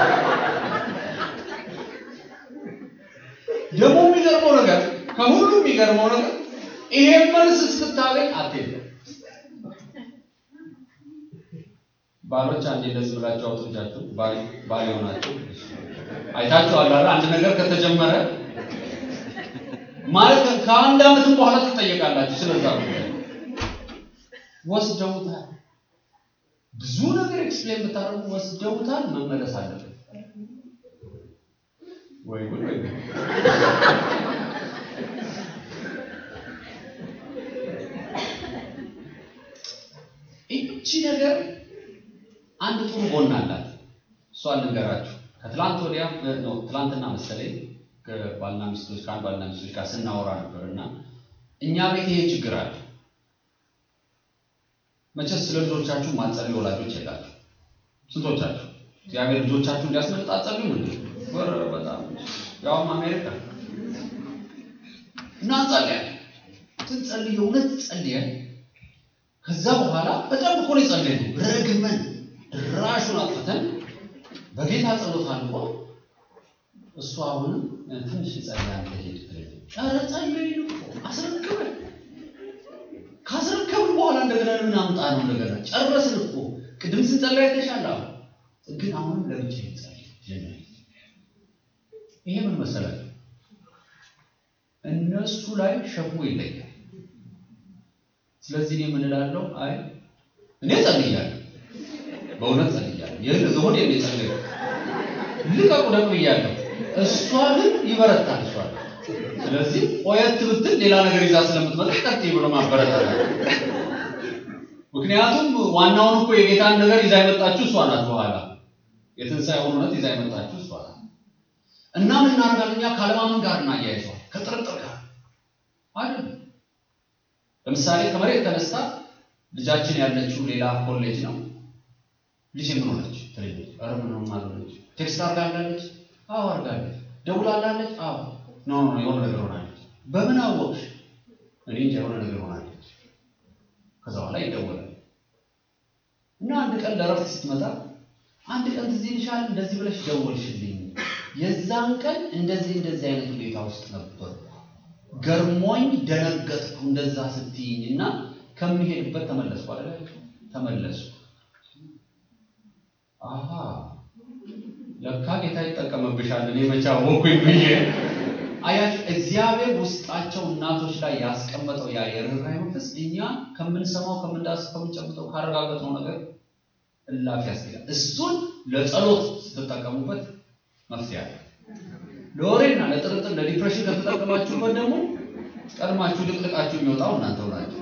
S1: ደግሞ የሚገርመው ነገር ከሁሉ የሚገርመው የሚገርመው ነገር ይሄን መልስ እስክታገኝ አትሄድም። ባሎች አንዴ እንደዚህ ብላችሁ አውጥቻችሁ ባል ባል የሆናችሁ አይታችኋል አይደል? አንድ ነገር ከተጀመረ ማለት ከአንድ ዓመትም በኋላ ትጠየቃላችሁ። ስለዛ ጉዳይ ወስደውታል። ብዙ ነገር ኤክስፕሌን ብታደርጉ ወስደውታል። መመለስ አለበት ወይ ጉድ ወይ ጉድ። እቺ ነገር አንድ ጥሩ ጎን አላት። እሷን ልንገራችሁ። ከትላንት ወዲያ ነው ትላንትና መሰለኝ ከባልና ሚስቶች ከአንድ ባልና ሚስቶች ጋር ስናወራ ነበር እና እኛ ቤት ይሄ ችግር አለ። መቼስ ስለ ልጆቻችሁ ማጸልዩ ወላጆች የላችሁ። ስንቶቻችሁ እግዚአብሔር ልጆቻችሁ እንዲያስመልጥ አጸልዩ? እንዴ ወረ በጣም ያውም አሜሪካ እና እንጸልያለን። ስንጸልይ እውነት ጸልየን ከዛ በኋላ በጣም እኮ ነው የጸለይነው። ረግመን ድራሹን አጥፍተን በጌታ ጸሎት አልቆ እሱ አሁንም ትንሽ ጸልያን ሄድ ኧረ ጸለይን እኮ አስረክበን ካስረከብን በኋላ እንደገና ምን አምጣ ነው እንደገና ጨረስን እኮ ቅድም ስንጸልይ አይተሻል። አሁን ግን አሁንም ለብቻ ይጸልይ ጀመረ። ይሄ ምን መሰላችሁ? እነሱ ላይ ሸክሙ ይለያል። ስለዚህ እኔ ምን እላለሁ? አይ እኔ ጸልያለሁ፣ በእውነት ጸልያለሁ። ይህን ዝሆን የኔ ጸልዩ ልቀቁ ደግሞ እያለሁ እሷ ግን ይበረታል። እሷ ስለዚህ ቆየት ብትል ሌላ ነገር ይዛ ስለምትመጣ ቀጥይ ብሎ ማበረታታል። ምክንያቱም ዋናውን እኮ የጌታን ነገር ይዛ የመጣችሁ እሷ ናት። በኋላ የትንሣኤውን እውነት ይዛ የመጣችሁ እሷ ናት። እና ምን እናደርጋለን እኛ ካለማመን ጋር እናያይዘዋል፣ ከጥርጥር ጋር አይደለም። ለምሳሌ ከመሬት ተነስታ ልጃችን ያለችው ሌላ ኮሌጅ ነው። ልጅ ምን ሆነች? ትልጅ ኧረ ምንም አልሆነች። ቴክስት አድርጋለች? አዎ አድርጋለች። ደውላለች? አዎ ኖ ኖ የሆነ ነገር ሆናለች። በምን አወቅሽ? እኔ እንጃ የሆነ ነገር ሆናለች። ከዛ በኋላ ይደወላል እና አንድ ቀን ለእረፍት ስትመጣ አንድ ቀን ትዝ ይልሻል እንደዚህ ብለሽ ደወልሽልኝ። የዛን ቀን እንደዚህ እንደዚህ አይነት ሁኔታ ውስጥ ነበር ገርሞኝ ደነገጥኩ እንደዛ ስትይኝ እና ከምሄድበት ተመለስኩ አለ ተመለሱ። አሃ ለካ ጌታ ይጠቀምብሻል እኔ መቼ አወኩኝ ብዬ አያችሁ። እግዚአብሔር ውስጣቸው እናቶች ላይ ያስቀመጠው ያ የርኅራኄ መንፈስ እኛ ከምንሰማው ከምንዳስሰው ከምንጨብጠው ካረጋገጥነው ነገር እላፊ ያስገኛል። እሱን ለጸሎት ስትጠቀሙበት መፍትሄ አለ። ለወሬና ለጥርጥር ለዲፕሬሽን ከተጠቀማችሁበት ደግሞ ቀድማችሁ ልቅልቃችሁ የሚወጣው እናንተው ናችሁ።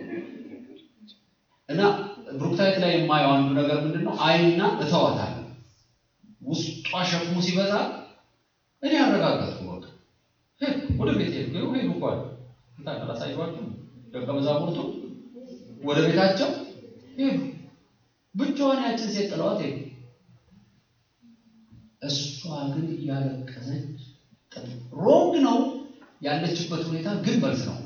S1: እና ብሩክታይት ላይ የማየው አንዱ ነገር ምንድን ነው? አይና እተዋታለሁ ውስጧ ሸክሙ ሲበዛ እኔ አረጋገጥኩ። በቃ ሄድኩ፣ ወደ ቤት ሄድኩ። ይኸው ሄዱ እኮ አለ እንታ አላሳየኋችሁ? ደቀ መዛሙርቱ ወደ ቤታቸው ሄዱ። ብቻዋን ያችን ሴት ጥለዋት ሄዱ። እሷ ግን እያለቀሰች ሮንግ ነው ያለችበት ሁኔታ ግን መልስ ነው።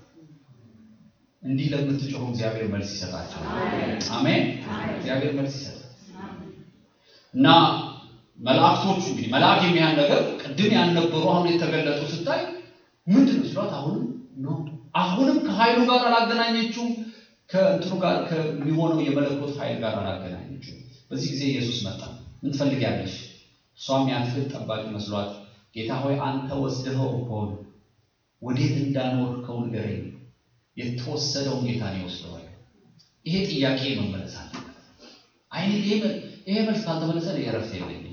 S1: እንዲህ ለምትጮሁ እግዚአብሔር መልስ ይሰጣቸው። አሜን። እግዚአብሔር መልስ ይሰጣል እና መላእክቶቹ እንግዲህ መልአክ የሚያህል ነገር ቅድም ያልነበሩ አሁን የተገለጡ ስታይ ምንድን ነው ሲሏት፣ አሁንም ነው አሁንም ከኃይሉ ጋር አላገናኘችውም። ከእንትኑ ጋር ከሚሆነው የመለኮት ኃይል ጋር አላገናኘችውም። በዚህ ጊዜ ኢየሱስ መጣ። ምን ትፈልጊያለሽ? እሷም የአትክልት ጠባቂ መስሏት ጌታ ሆይ አንተ ወስደኸው ከሆነ ወዴት እንዳኖርከው ንገረኝ፣ የተወሰደውን ጌታ ነው ይወስደዋል። ይሄ ጥያቄ መመለስ አለበት። አይ ይሄ መልስ ካልተመለሰ የእረፍት የለኝም።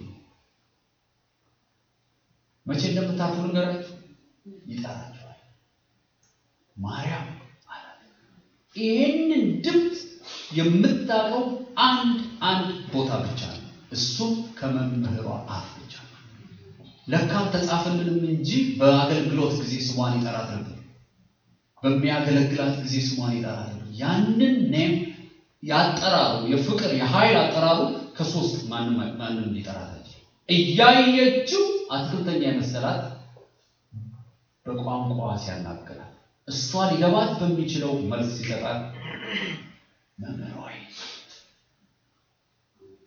S1: መቼ እንደምታርፉ ልንገራችሁ፣ ይጠራችኋል። ማርያም አላት። ይሄንን ድምፅ የምታውቀው አንድ አንድ ቦታ ብቻ ነው። እሱም ከመምህሯ አፍ ብቻ ነው። ለካ አልተጻፈልንም እንጂ በአገልግሎት ጊዜ ስሟን ይጠራት ነበር። በሚያገለግላት ጊዜ ስሟን ይጠራት ነበር። ያንን ኔም ያጠራሩ የፍቅር የኃይል አጠራሩ ከሶስት ማንም ማንም ሊጠራት እያየችው አትክልተኛ የመሰላት በቋንቋ ሲያናገራት እሷ ሊገባት በሚችለው መልስ ሲሰጣት መምህር ሆይ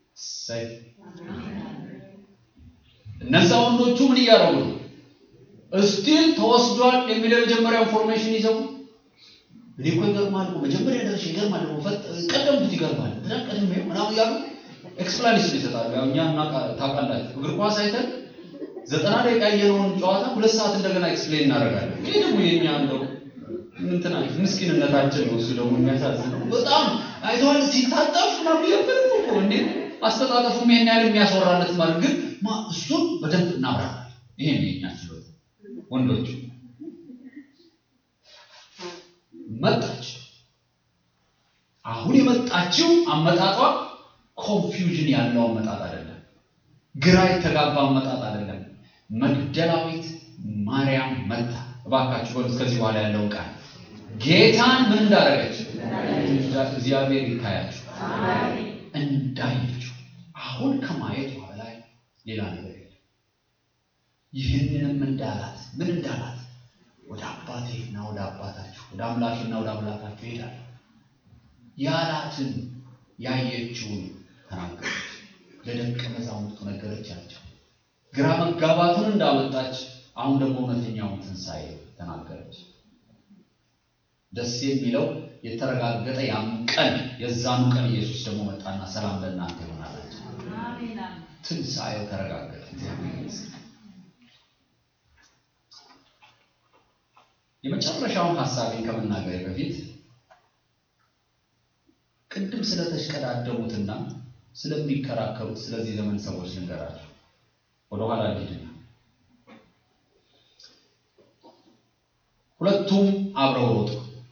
S1: እነዛ ወንዶቹ ምን እያደረጉ ነው? እስቲል ተወስዷል የሚለው የመጀመሪያ ኢንፎርሜሽን ይዘው እኔ እኮ ይገርማል እኮ መጀመሪያ ደረሽ ይገርማል እኮ ፈጥ ቀደምት ይገርማል በጣም ቀድሜ ምናምን እያሉ ኤክስፕላኔሽን ይሰጣሉ። ያው እኛ እናውቃ- ታውቃላችሁ እግር ኳስ አይተን ዘጠና ደቂቃ ያየነውን ጨዋታ ሁለት ሰዓት እንደገና ኤክስፕሌን እናደርጋለን። ይሄ ደግሞ የኛ እንደው እንትና ምስኪንነታችን ነው። እሱ ደግሞ የሚያሳዝነው በጣም አይተዋል ሲታጠፍ ምናምን እያበረ እኮ እንዴ አስተጣጠፉም ይሄን ያህል የሚያስወራለት ማለት ግን ማ እሱን በደንብ እናብራራለን። ይሄ ነው የኛ ችሎታ ወንዶቹ መጣች። አሁን የመጣችው አመጣጧ ኮንፊውዥን ያለው አመጣጥ አይደለም። ግራ የተጋባ አመጣጥ አይደለም። መግደላዊት ማርያም መጣ። እባካችሁ በሉት ከዚህ በኋላ ያለውን ቃል ጌታን ምን እንዳደረገች እግዚአብሔር ይታያችሁ እንዳየችው። አሁን ከማየቷ በላይ ሌላ ነገር የለም። ይህንንም እንዳላት ምን እንዳላት ወደ አባቴና ወደ አባታችሁ ወደ አምላኬና ወደ አምላካችሁ ይሄዳል ያላትን ያየችውን ተናገረች። ለደቀ መዛሙርቱ ነገረቻቸው። ግራ መጋባቱን እንዳመጣች አሁን ደግሞ እውነተኛውን ትንሣኤ ተናገረች። ደስ የሚለው የተረጋገጠ ያን ቀን የዛኑ ቀን ኢየሱስ ደግሞ መጣና ሰላም ለእናንተ ይሆናላቸው። ትንሣኤው ተረጋገጠ። እግዚአብሔር ይመስገን። የመጨረሻውን ሀሳቤን ከመናገሬ በፊት ቅድም ስለተሽቀዳደሙትና ስለሚከራከሩት ስለዚህ ዘመን ሰዎች ልንገራቸው። ወደኋላ ልሂድና ሁለቱም አብረው ሮጡ።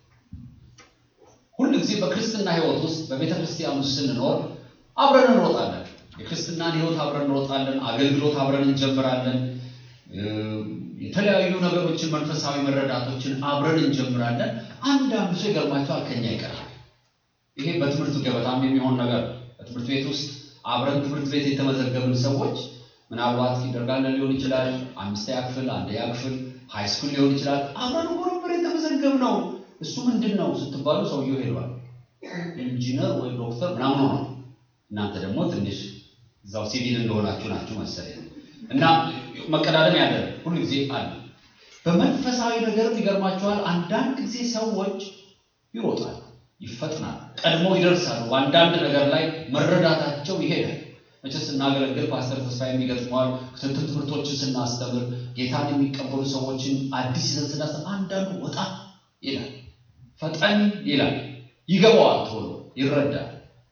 S1: ሁል ጊዜ በክርስትና ሕይወት ውስጥ በቤተ ክርስቲያን ውስጥ ስንኖር አብረን እንሮጣለን። የክርስትናን ሕይወት አብረን እንሮጣለን። አገልግሎት አብረን እንጀምራለን። የተለያዩ ነገሮችን መንፈሳዊ መረዳቶችን አብረን እንጀምራለን። አንዳንዱ ሰው ይገርማቸዋል ከኛ ይቀራል። ይሄ በትምህርት ገበታም የሚሆን ነገር ነው። በትምህርት ቤት ውስጥ አብረን ትምህርት ቤት የተመዘገብን ሰዎች ምናልባት ኪንደርጋርተን ሊሆን ይችላል፣ አምስተኛ ክፍል፣ አንደኛ ክፍል፣ ሃይ ስኩል ሊሆን ይችላል። አብረን እኮ ነበር የተመዘገብነው። እሱ ምንድን ነው ስትባሉ ሰውየው ሄዷል፣ ኢንጂነር ወይ ዶክተር ምናምን ሆኗል። እናንተ ደግሞ ትንሽ እዛው ሲቪል እንደሆናችሁ ናችሁ መሰለኝ እና መቀዳደም ያለ ሁሉ ጊዜ አለ። በመንፈሳዊ ነገርም ይገርማችኋል። አንዳንድ ጊዜ ሰዎች ይሮጣሉ ይፈጥናል፣ ቀድሞ ይደርሳሉ። በአንዳንድ ነገር ላይ መረዳታቸው ይሄዳል። መቼስ ስናገለግል ፓስተር ተስፋ የሚገጥመዋል ክትትል ትምህርቶችን ስናስተምር ጌታን የሚቀበሉ ሰዎችን አዲስ ይዘን ስናስተምር አንዳንዱ ወጣ ይላል፣ ፈጠን ይላል፣ ይገባዋል፣ ቶሎ ይረዳል።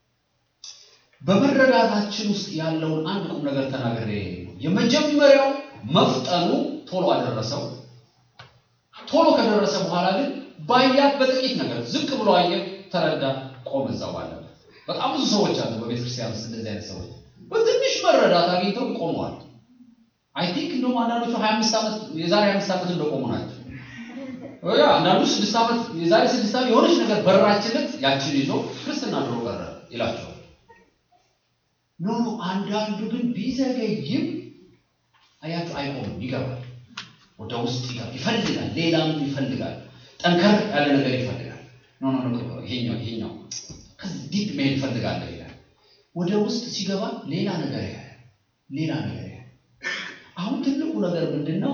S1: በመረዳታችን ውስጥ ያለውን አንድ ቁም ነገር ተናግሬ የመጀመሪያው መፍጠኑ ቶሎ አደረሰው። ቶሎ ከደረሰ በኋላ ግን ባያት በጥቂት ነገር ዝቅ ብሎ አየ፣ ተረዳ፣ ቆመ እዛው ባለበት። በጣም ብዙ ሰዎች አሉ በቤተ ክርስቲያን ውስጥ እንደዚህ አይነት ሰዎች በትንሽ መረዳት አግኝተው ቆመዋል። አይ ቲንክ እንደውም አንዳንዶቹ 25 ዓመት የዛሬ 25 ዓመት እንደቆሙ ናቸው። ያ አንዳንዱ ስድስት ዓመት የዛሬ ስድስት ዓመት የሆነች ነገር በራችለት ያችን ይዞ ክርስትና ድሮ ቀረ ይላቸዋል። ኖ አንዳንዱ ግን ቢዘገይም አያችሁ አይቆምም፣ ይገባል፣ ወደ ውስጥ ይገባል፣ ይፈልጋል፣ ሌላም ይፈልጋል፣ ጠንከር ያለ ነገር ይፈልጋል። ኖ ኖ ኖ ይሄኛው ይሄኛው ከዚህ ዲፕ መሄድ ይፈልጋለሁ ይላል። ወደ ውስጥ ሲገባ ሌላ ነገር ያያል፣ ሌላ ነገር ያያል። አሁን ትልቁ ነገር ምንድን ነው?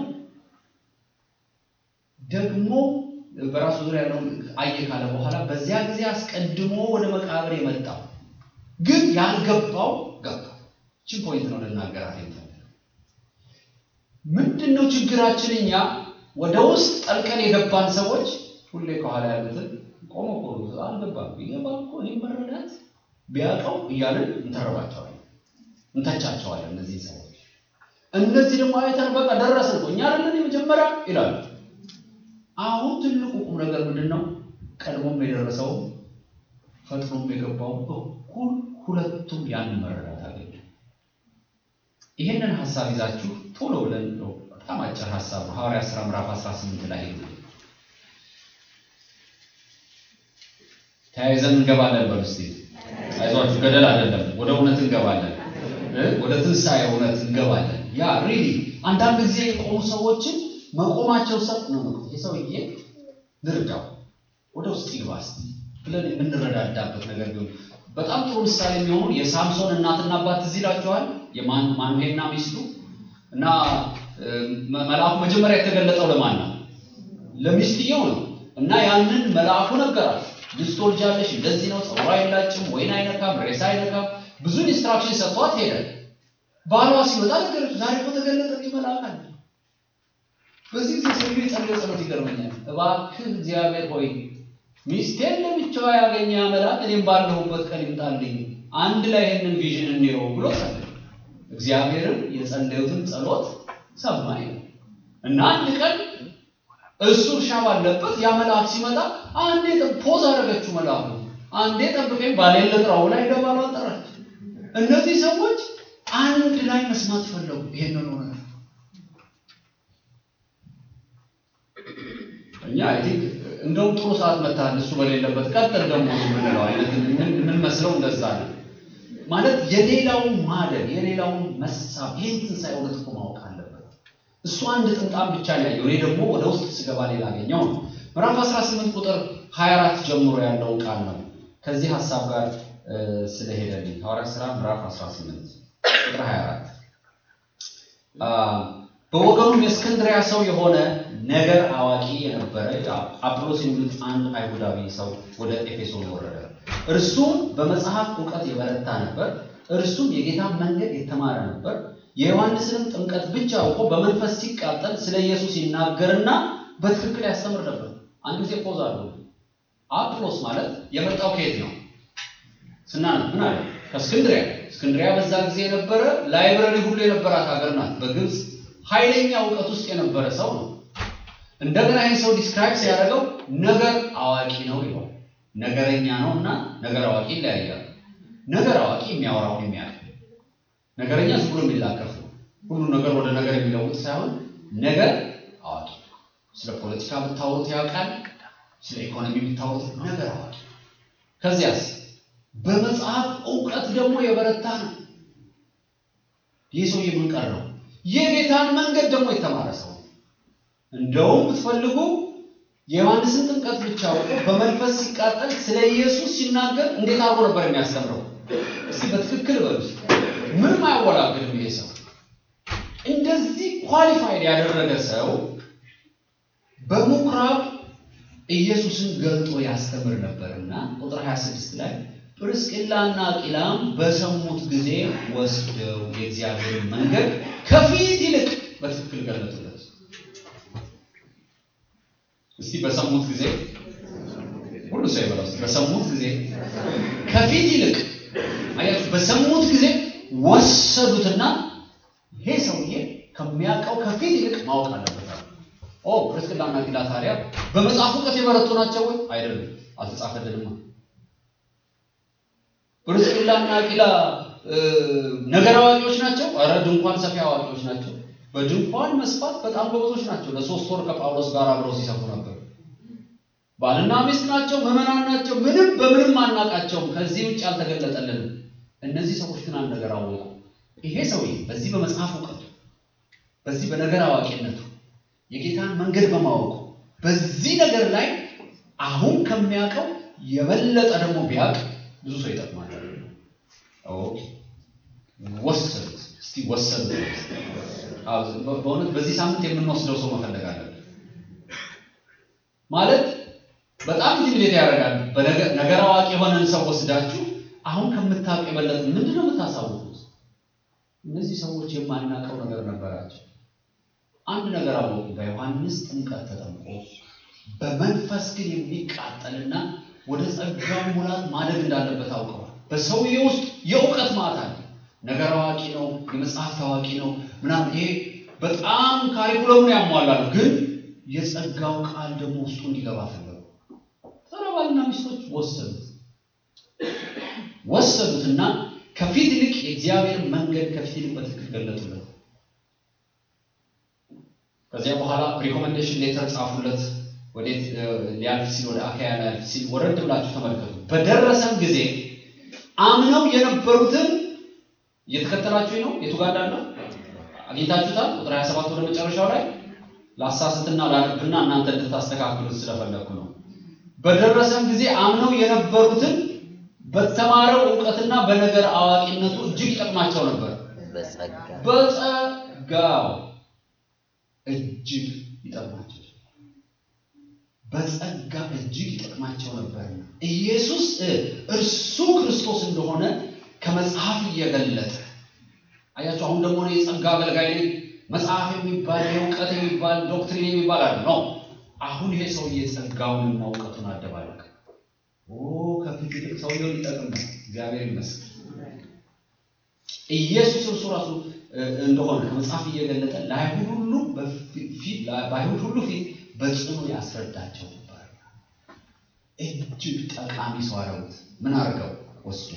S1: ደግሞ በራሱ ዙሪያ ያለውን አየ ካለ በኋላ በዚያ ጊዜ አስቀድሞ ወደ መቃብር የመጣው ግን ያልገባው ገባ። ችን ፖይንት ነው ልናገራት የምፈልገው። ምንድን ነው ችግራችን? እኛ ወደ ውስጥ ጠልቀን የገባን ሰዎች ሁሌ ከኋላ ያሉትን ቆሞ ቆሎ አልገባም ቢገባም እኮ ይህ መረዳት ቢያውቀው እያለን እንተረባቸዋለን፣ እንተቻቸዋለን። እነዚህ ሰዎች እነዚህ ደግሞ አይተን በቃ ደረስን እኮ እኛ አይደለን የመጀመሪያ ይላሉ። አሁን ትልቁ ቁም ነገር ምንድን ነው? ቀድሞም የደረሰው ፈጥኖም የገባው እኩል ሁለቱም ያንን መረዳት አገኙ። ይሄንን ሀሳብ ይዛችሁ ቶሎ ብለን ነው በጣም አጭር ሀሳብ ነው። ሐዋርያት ሥራ ምዕራፍ 18 ላይ ሄዱ። ተያይዘን እንገባለን። በምስቲ አይዟችሁ፣ ገደል አይደለም፣ ወደ እውነት እንገባለን። ወደ ትንሣኤ እውነት እንገባለን። ያ ሪሊ አንዳንድ ጊዜ የቆሙ ሰዎችን መቆማቸው ሰብ ነው ነው የሰውዬ ልርዳው ወደ ውስጥ ይግባ እስቲ ብለን የምንረዳዳበት ነገር ቢሆን በጣም ጥሩ ምሳሌ የሚሆኑ የሳምሶን እናትና አባት ትዝ ይላችኋል። የማኑሄና ሚስቱ እና እ፣ መልአኩ መጀመሪያ የተገለጠው ለማን ነው? ለሚስትየው ነው። እና ያንን መልአኩ ነገራት። ልጅ ትወልጃለሽ፣ እንደዚህ ነው፣ ፀጉሯ አይላጭም፣ ወይን አይነካም፣ ሬሳ አይነካም። ብዙ ኢንስትራክሽን ሰጥቷት ሄደ። ባሏ ሲወጣ ነገረች። ዛሬ እኮ ተገለጠ መልአክ አለ። በዚህ ጊዜ ሰውዬው የጸለየው ጸሎት ይገርመኛል። እባክህ እግዚአብሔር ሆይ ሚስቴን ለብቻዋ ያገኘ መልአክ እኔም ባለሁበት ቀን ይምጣልኝ፣ አንድ ላይ ይህንን ቪዥን እንየው ብሎ ጸለየ። እግዚአብሔርም የጸለዩትን ጸሎት ሰማኝ ነው እና አንድ ቀን እሱ እርሻ ባለበት ያ መልአክ ሲመጣ አንዴ ጠብ- ፖዝ አደረገችው መልአኩ። አንዴ ጠብቀኝ ባሌን ልጥራው ላይ ደባሏ ጠራች። እነዚህ ሰዎች አንድ ላይ መስማት ፈለጉ። ይሄንን ሆነ እኛ አይ ቲንክ እንደውም ጥሩ ሰዓት መታል እሱ በሌለበት ቀጥል ደግሞ የምንለው አይነት ምን ምን መስለው እንደዛ ነው ማለት የሌላውን ማደግ የሌላውን መሳብ ይህን ትንሣኤ እውነት እኮ ማወቅ አለበት። እሱ አንድ ጥምጣም ብቻ ነው ያየው። እኔ ደግሞ ወደ ውስጥ ስገባ ሌላ አገኘው ነው። ምዕራፍ 18 ቁጥር 24 ጀምሮ ያለውን ቃል ነው ከዚህ ሀሳብ ጋር እ፣ ስለሄደልኝ ሐዋርያት ሥራ ምዕራፍ 18 ቁጥር 24 አ፣ በወገኑም የእስክንድሪያ ሰው የሆነ ነገር አዋቂ የነበረ አጵሎስ የሚሉት አንድ አይሁዳዊ ሰው ወደ ኤፌሶን ወረደ። እርሱም በመጽሐፍ እውቀት የበረታ ነበር። እርሱም የጌታን መንገድ የተማረ ነበር። የዮሐንስንም ጥምቀት ብቻ አውቆ በመንፈስ ሲቃጠል ስለ ኢየሱስ ይናገርና በትክክል ያስተምር ነበር። አንድ ጊዜ ፖዝ አለው። አጵሎስ ማለት የመጣው ከየት ነው? ስናነብ ምን አለ? ከእስክንድሪያ። እስክንድሪያ በዛ ጊዜ የነበረ ላይብረሪ ሁሉ የነበራት ሀገር ናት። በግብፅ ኃይለኛ እውቀት ውስጥ የነበረ ሰው ነው። እንደገና ይህ ሰው ዲስክራይብ ሲያደርገው ነገር አዋቂ ነው ይለዋል። ነገረኛ ነው እና ነገር አዋቂ ይለያያል። ነገር አዋቂ የሚያወራውን የሚያውቅ ነገረኛ ዝም ብሎ የሚላከፍ ነው። ሁሉም ነገር ወደ ነገር የሚለውጥ ሳይሆን ነገር አዋቂ ነው። ስለ ፖለቲካ ብታወሩት ያውቃል። ስለ ኢኮኖሚ ብታወሩት ነገር አዋቂ ነው። ከዚያስ በመጽሐፍ እውቀት ደግሞ የበረታ ነው። ይህ ሰው የምንቀር ነው። የጌታን መንገድ ደግሞ የተማረ ሰው ነው። እንደውም ብትፈልጉ የዮሐንስን ጥምቀት ብቻ አውቆ በመንፈስ ሲቃጠል ስለ ኢየሱስ ሲናገር እንዴት አድርጎ ነበር የሚያስተምረው? እስቲ በትክክል በሉ። ምንም አያወላግድም ይሄ ሰው። እንደዚህ ኳሊፋይድ ያደረገ ሰው በምኩራብ ኢየሱስን ገልጦ ያስተምር ነበርና ቁጥር 26 ላይ ጵርስቅላና አቂላም በሰሙት ጊዜ ወስደው የእግዚአብሔርን መንገድ ከፊት ይልቅ በትክክል ገለጡለት። እስቲ በሰሙት ጊዜ ሁሉ ሰው ይበላል። እስቲ በሰሙት ጊዜ ከፊት ይልቅ አያችሁ፣ በሰሙት ጊዜ ወሰዱትና ይሄ ሰውዬ ከሚያውቀው ከፊት ይልቅ ማወቅ አለበት። ኦ ፕርስቅላና አቂላ ታዲያ በመጽሐፍ እውቀት የበረቱ ናቸው ወይ? አይደለም፣ አልተጻፈልንማ። ፕርስቅላና አቂላ እ፣ ነገር አዋቂዎች ናቸው? ኧረ ድንኳን ሰፊ አዋቂዎች ናቸው። በድንኳን መስፋት በጣም ጎበዞች ናቸው። ለሶስት ወር ከጳውሎስ ጋር አብረው ሲሰፉ ነበር። ባልና ሚስት ናቸው፣ ምዕመናን ናቸው። ምንም በምንም አናቃቸውም። ከዚህ ውጭ አልተገለጠልንም። እነዚህ ሰዎች ግን አንድ ነገር አወቁ። ይሄ ሰውዬ በዚህ በመጽሐፍ እውቀቱ በዚህ በነገር አዋቂነቱ የጌታን መንገድ በማወቁ በዚህ ነገር ላይ አሁን ከሚያውቀው የበለጠ ደግሞ ቢያውቅ ብዙ ሰው ይጠቅማል። ኦኬ ወሰዱት። እስቲ ወሰዱት። አዎ፣ በ- በእውነት በዚህ ሳምንት የምንወስደው ሰው መፈለግ አለብን። ማለት በጣም ኢንቲሚዴት ያደርጋል። በነገር ነገር አዋቂ የሆነን ሰው ወስዳችሁ አሁን ከምታውቅ የበለጠ ምንድን ነው የምታሳውቁት? እነዚህ ሰዎች የማናውቀው ነገር ነበራቸው። አንድ ነገር አወቁ። በዮሐንስ ጥምቀት ተጠምቆ በመንፈስ ግን የሚቃጠልና ወደ ጸጋው ሙላት ማደግ እንዳለበት አውቀዋል። በሰውዬ ውስጥ የእውቀት ማት አለ። ነገር አዋቂ ነው፣ የመጽሐፍ ታዋቂ ነው ምናምን። ይሄ በጣም ካሪኩለሙን ያሟላሉ፣ ግን የጸጋው ቃል ደግሞ ውስጡ እንዲገባ ፈለጉ። ታዲያ ባልና ሚስቶች ወሰዱት ወሰዱትና ከፊት ይልቅ የእግዚአብሔር መንገድ ከፊት ይልቅ በትክክል ገለጡለት። ከዚያ በኋላ ሪኮሜንዴሽን ሌተር ጻፉለት። ወዴት እ፣ ሊያልፍ ሲል ወደ አካያ ሊያልፍ ሲል ወረድ ብላችሁ ተመልከቱ። በደረሰም ጊዜ አምነው የነበሩትን እየተከተላችሁ ነው። የቱ ጋር እንዳለ አግኝታችሁታል። ቁጥር 27 ወደ መጨረሻው ላይ ላሳስትና ላነብና እናንተ እንድታስተካክሉት ስለፈለግኩ ነው። በደረሰም ጊዜ አምነው የነበሩትን በተማረው እውቀትና በነገር አዋቂነቱ እጅግ ይጠቅማቸው ነበር።
S2: በጸጋ
S1: በጸጋው እጅግ ይጠቅማቸው በጸጋ እጅግ ይጠቅማቸው ነበርና ኢየሱስ እርሱ ክርስቶስ እንደሆነ ከመጽሐፍ እየገለጠ አያቸው። አሁን ደግሞ እኔ የጸጋ አገልጋይ ነኝ፣ መጽሐፍ የሚባል የእውቀት የሚባል ዶክትሪን የሚባል አለ ነው። አሁን ይሄ ሰውዬ ጸጋውንና እውቀቱን አደባለቀ። ከፊት ይልቅ ሰውየው ሊጠቅም ነው። እግዚአብሔር ይመስገን። ኢየሱስ እርሱ ራሱ እንደሆነ ከመጽሐፍ እየገለጠ ለአይሁድ ሁሉ በአይሁድ ሁሉ ፊት በጽኑ ያስረዳቸው ነበር። እጅግ ጠቃሚ ሰው አረጉት። ምን አድርገው ወስዶ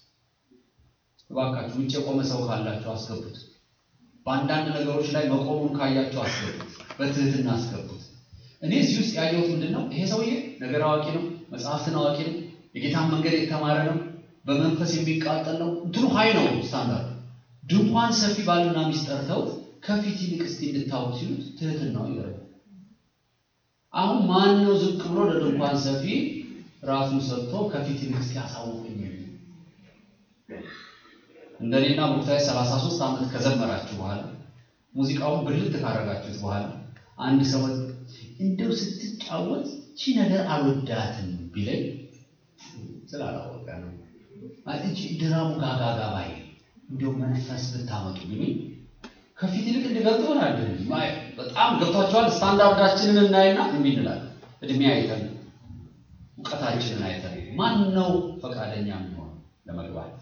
S1: እባካችሁ ውጭ የቆመ ሰው ካላችሁ አስገቡት። በአንዳንድ ነገሮች ላይ መቆሙን ካያችሁ አስገቡት። በትህትና አስገቡት። እኔ እዚህ ውስጥ ያየሁት ምንድን ነው? ይሄ ሰውዬ ነገር አዋቂ ነው፣ መጽሐፍትን አዋቂ ነው፣ የጌታን መንገድ የተማረ ነው፣ በመንፈስ የሚቃጠል ነው። እንትኑ ሀይ ነው ስታንዳርድ። ድንኳን ሰፊ ባልና ሚስት ጠርተው ከፊት ይልቅ እስቲ እንድታወቅ ሲሉት ትህትናው ይገርም። አሁን ማን ነው ዝቅ ብሎ ለድንኳን ሰፊ ራሱን ሰጥቶ ከፊት ይልቅ እስቲ አሳውቁኝ? እንደኔና ሙክታይ 33 ዓመት ከዘመራችሁ በኋላ ሙዚቃውን ብልት ካረጋችሁት በኋላ አንድ ሰው እንደው ስትጫወት ቺ ነገር አልወዳትም ቢለኝ ስላላወቀ ነው። እቺ ድራሙ ጋጋጋ ባይ እንደው መንፈስ ብታመጡ ቢሉኝ ከፊት ይልቅ እንዲገልጥ ሆናል። በጣም ገብቷቸዋል። ስታንዳርዳችንን እናይና እምቢ እንላለን። እድሜ አይተን እውቀታችንን አይተን ማን ነው ፈቃደኛ የሚሆን ለመግባት?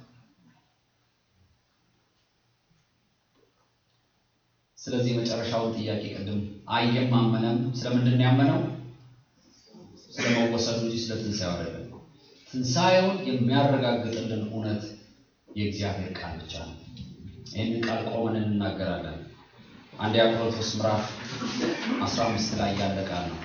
S1: ስለዚህ የመጨረሻውን ጥያቄ ቅድም አየም አመነም ስለምንድን ነው ያመነው? ስለመወሰዱ እንጂ ስለ ትንሣኤው አይደለም። ትንሣኤውን የሚያረጋግጥልን እውነት የእግዚአብሔር ቃል ብቻ ነው። ይህንን ቃል ቆመን እንናገራለን። አንደኛ ቆሮንቶስ ምዕራፍ 15 ላይ ያለ ቃል ነው።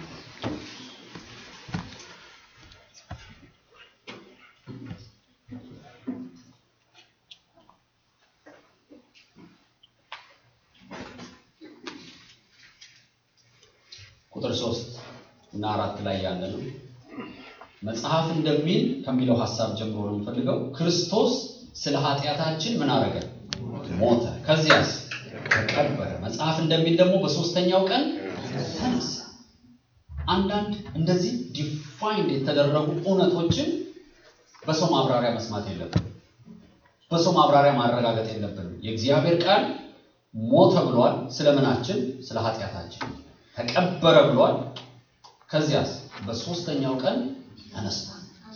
S1: ቁጥር ሶስት እና አራት ላይ ያለ ነው። መጽሐፍ እንደሚል ከሚለው ሀሳብ ጀምሮ ነው የምፈልገው። ክርስቶስ ስለ ኃጢአታችን ምን አደረገ? ሞተ። ከዚያስ ተቀበረ። መጽሐፍ እንደሚል ደግሞ በሶስተኛው ቀን ተነሳ። አንዳንድ እንደዚህ ዲፋይንድ የተደረጉ እውነቶችን በሰው ማብራሪያ መስማት የለብንም። በሰው ማብራሪያ ማረጋገጥ የለብንም። የእግዚአብሔር ቃል ሞተ ብሏል። ስለምናችን? ስለ ኃጢአታችን። ተቀበረ ብሏል። ከዚያስ በሶስተኛው ቀን ተነስቷል።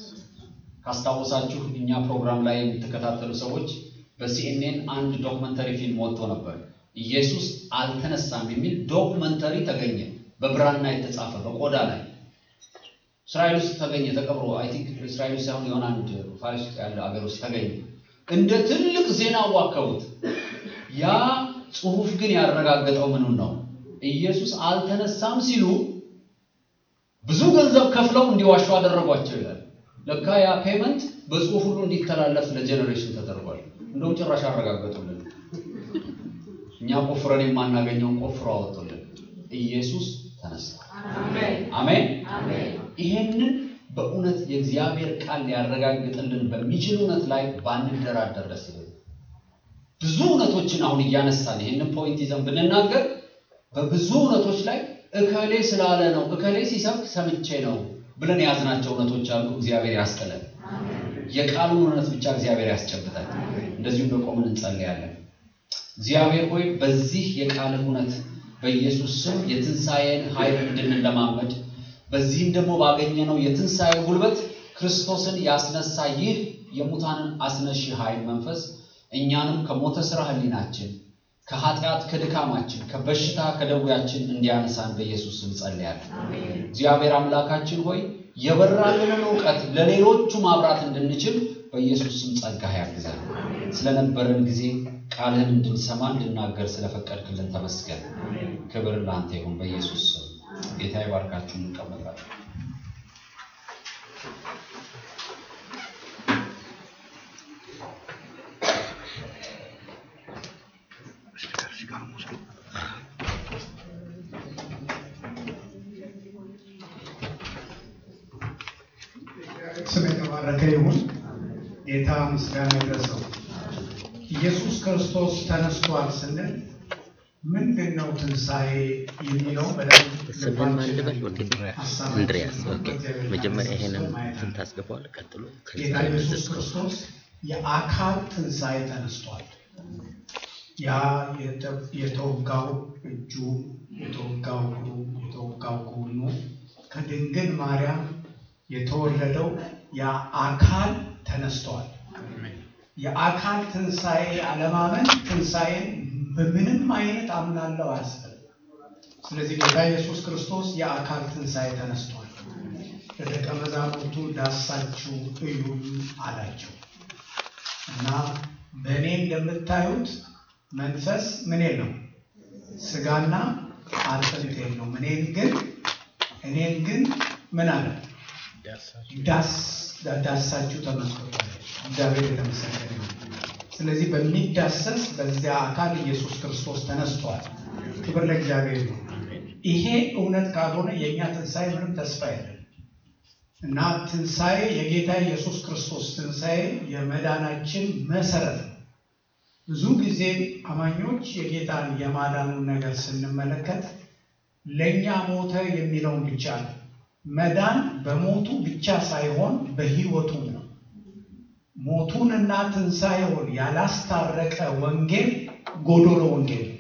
S1: ካስታወሳችሁ እኛ ፕሮግራም ላይ የምትከታተሉ ሰዎች በሲኤንኤን አንድ ዶክመንተሪ ፊልም ወጥቶ ነበር። ኢየሱስ አልተነሳም የሚል ዶክመንተሪ ተገኘ። በብራና የተጻፈ በቆዳ ላይ እስራኤል ውስጥ ተገኘ። ተቀብሮ አይ ቲንክ እስራኤል ውስጥ ሳይሆን የሆነ አንድ ፋሪስ ውስጥ ያለ ሀገር ውስጥ ተገኘ። እንደ ትልቅ ዜና አዋከቡት። ያ ጽሑፍ ግን ያረጋገጠው ምኑን ነው? ኢየሱስ አልተነሳም ሲሉ ብዙ ገንዘብ ከፍለው እንዲዋሹ አደረጓቸው ይላል። ለካ ያ ፔመንት በጽሑፍ ሁሉ እንዲተላለፍ ለጀኔሬሽን ተደርጓል። እንደውም ጭራሽ አረጋገጡልን። እኛ ቆፍረን የማናገኘውን ቆፍሮ አወጡልን። ኢየሱስ ተነስቷል። አሜን። ይሄንን በእውነት የእግዚአብሔር ቃል ሊያረጋግጥልን በሚችል እውነት ላይ ባንደራደር ደስ ይላል። ብዙ እውነቶችን አሁን እያነሳን ይህንን ፖይንት ይዘን ብንናገር በብዙ እውነቶች ላይ እከሌ ስላለ ነው እከሌ ሲሰብክ ሰምቼ ነው ብለን የያዝናቸው እውነቶች አሉ። እግዚአብሔር ያስጥለን። የቃሉን እውነት ብቻ እግዚአብሔር ያስጨብጣል። እንደዚሁም በቆምን እንጸልያለን። እግዚአብሔር ሆይ በዚህ የቃልን እውነት በኢየሱስ ስም የትንሣኤን ኃይል እንድንለማመድ በዚህም ደግሞ ባገኘነው የትንሣኤ ጉልበት ክርስቶስን ያስነሳ ይህ የሙታንን አስነሺ ኃይል መንፈስ እኛንም ከሞተ ሥራ ህሊናችን ከኃጢአት ከድካማችን ከበሽታ ከደዌያችን እንዲያነሳን በኢየሱስ ስም ጸልያለሁ። እግዚአብሔር አምላካችን ሆይ የበራልንን እውቀት ለሌሎቹ ማብራት እንድንችል በኢየሱስ ስም ጸጋ ያግዛል። ስለነበረን ጊዜ ቃልህን እንድንሰማ እንድናገር ስለፈቀድክልን ተመስገን። ክብር ለአንተ ይሁን በኢየሱስ ስም። ጌታ ይባርካችሁ። እንቀመጣለን።
S4: ስም የተባረከ ይሁን። ጌታ ምስጋና ይድረሰው። ኢየሱስ ክርስቶስ ተነስቷል ስንል ምንድን ነው ትንሣኤ የሚለው በደንብ
S2: ስምህን ማን ልበል? ኦኬ
S4: ሀሳብ
S2: እንድሪያስ። ኦኬ
S4: በእግዚአብሔር
S2: መጀመሪያ
S4: ቃል
S2: ይሄንን
S4: ማየት
S2: እንትን
S4: አለ።
S2: ታስገባዋለህ። ቀጥሎ
S4: ጌታ
S2: ከዛ
S4: ኢየሱስ
S2: መዘዝ
S4: ክርስቶስ የአካል ትንሣኤ ተነስቷል። ያ የተ- የተወጋው እጁ፣ የተወጋው እግሩ፣ የተወጋው ጎኑ ከድንግል ማርያም የተወለደው ያ አካል ተነስተዋል። የአካል ትንሣኤ አለማመን ትንሣኤን በምንም አይነት አምናለው አያስብልም። ስለዚህ ጌታ ኢየሱስ ክርስቶስ የአካል ትንሣኤ ተነስቷል። ለደቀ መዛሙርቱ ዳሳችሁ እዩኝ አላቸው እና በእኔ እንደምታዩት መንፈስ ምን የለው ስጋና አጥንት የለውም። እኔን ግን እኔን ግን ምን አለ ዳስ ዳሳችሁ ተመስክሯል። እግዚአብሔር የተመሰገነ ይሁን። ስለዚህ በሚዳሰስ በዚያ አካል ኢየሱስ ክርስቶስ ተነስቷል። ክብር ለእግዚአብሔር ነው። ይሄ እውነት ካልሆነ የእኛ ትንሣኤ ምንም ተስፋ የለም እና ትንሣኤ የጌታ ኢየሱስ ክርስቶስ ትንሣኤ የመዳናችን መሰረት ነው። ብዙ ጊዜ አማኞች የጌታን የማዳኑን ነገር ስንመለከት ለእኛ ሞተ የሚለውን ብቻ ነው። መዳን በሞቱ ብቻ ሳይሆን በሕይወቱም ነው። ሞቱንና ትንሣኤውን ያላስታረቀ ወንጌል ጎዶሎ ወንጌል ነው።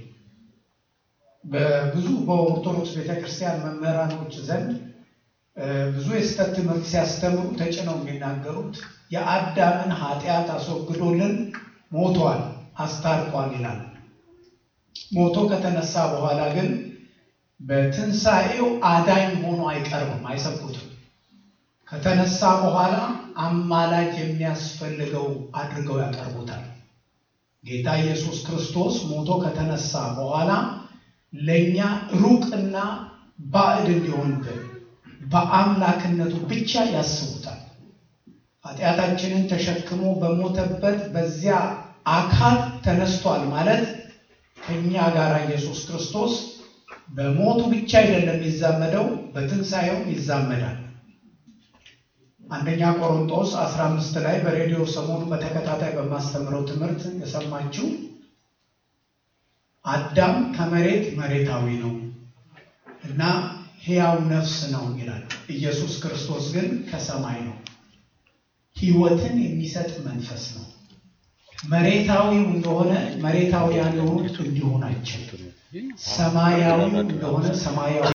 S4: በብዙ በኦርቶዶክስ ቤተክርስቲያን መምህራኖች ዘንድ እ፣ ብዙ የስህተት ትምህርት ሲያስተምሩ ተጭነው የሚናገሩት የአዳምን ኃጢአት አስወግዶልን ሞቷል፣ አስታርቋል ይላል። ሞቶ ከተነሳ በኋላ ግን በትንሣኤው አዳኝ ሆኖ አይቀርብም፣ አይሰብኩትም። ከተነሳ በኋላ አማላጅ የሚያስፈልገው አድርገው ያቀርቡታል። ጌታ ኢየሱስ ክርስቶስ ሞቶ ከተነሳ በኋላ ለእኛ ሩቅና ባዕድ እንዲሆንብን በአምላክነቱ ብቻ ያስቡታል። ኃጢአታችንን ተሸክሞ በሞተበት በዚያ አካል ተነስቷል ማለት ከእኛ ጋር ኢየሱስ ክርስቶስ በሞቱ ብቻ አይደለም የሚዛመደው፣ በትንሣኤው ይዛመዳል። አንደኛ ቆሮንጦስ 15 ላይ በሬዲዮ ሰሞኑ በተከታታይ በማስተምረው ትምህርት የሰማችው አዳም ከመሬት መሬታዊ ነው እና ሕያው ነፍስ ነው ይላል። ኢየሱስ ክርስቶስ ግን ከሰማይ ነው፣ ሕይወትን የሚሰጥ መንፈስ ነው። መሬታዊው እንደሆነ መሬታውያን የሆኑት እንዲሁ ናቸው። ሰማያዊው እንደሆነ ሰማያዊ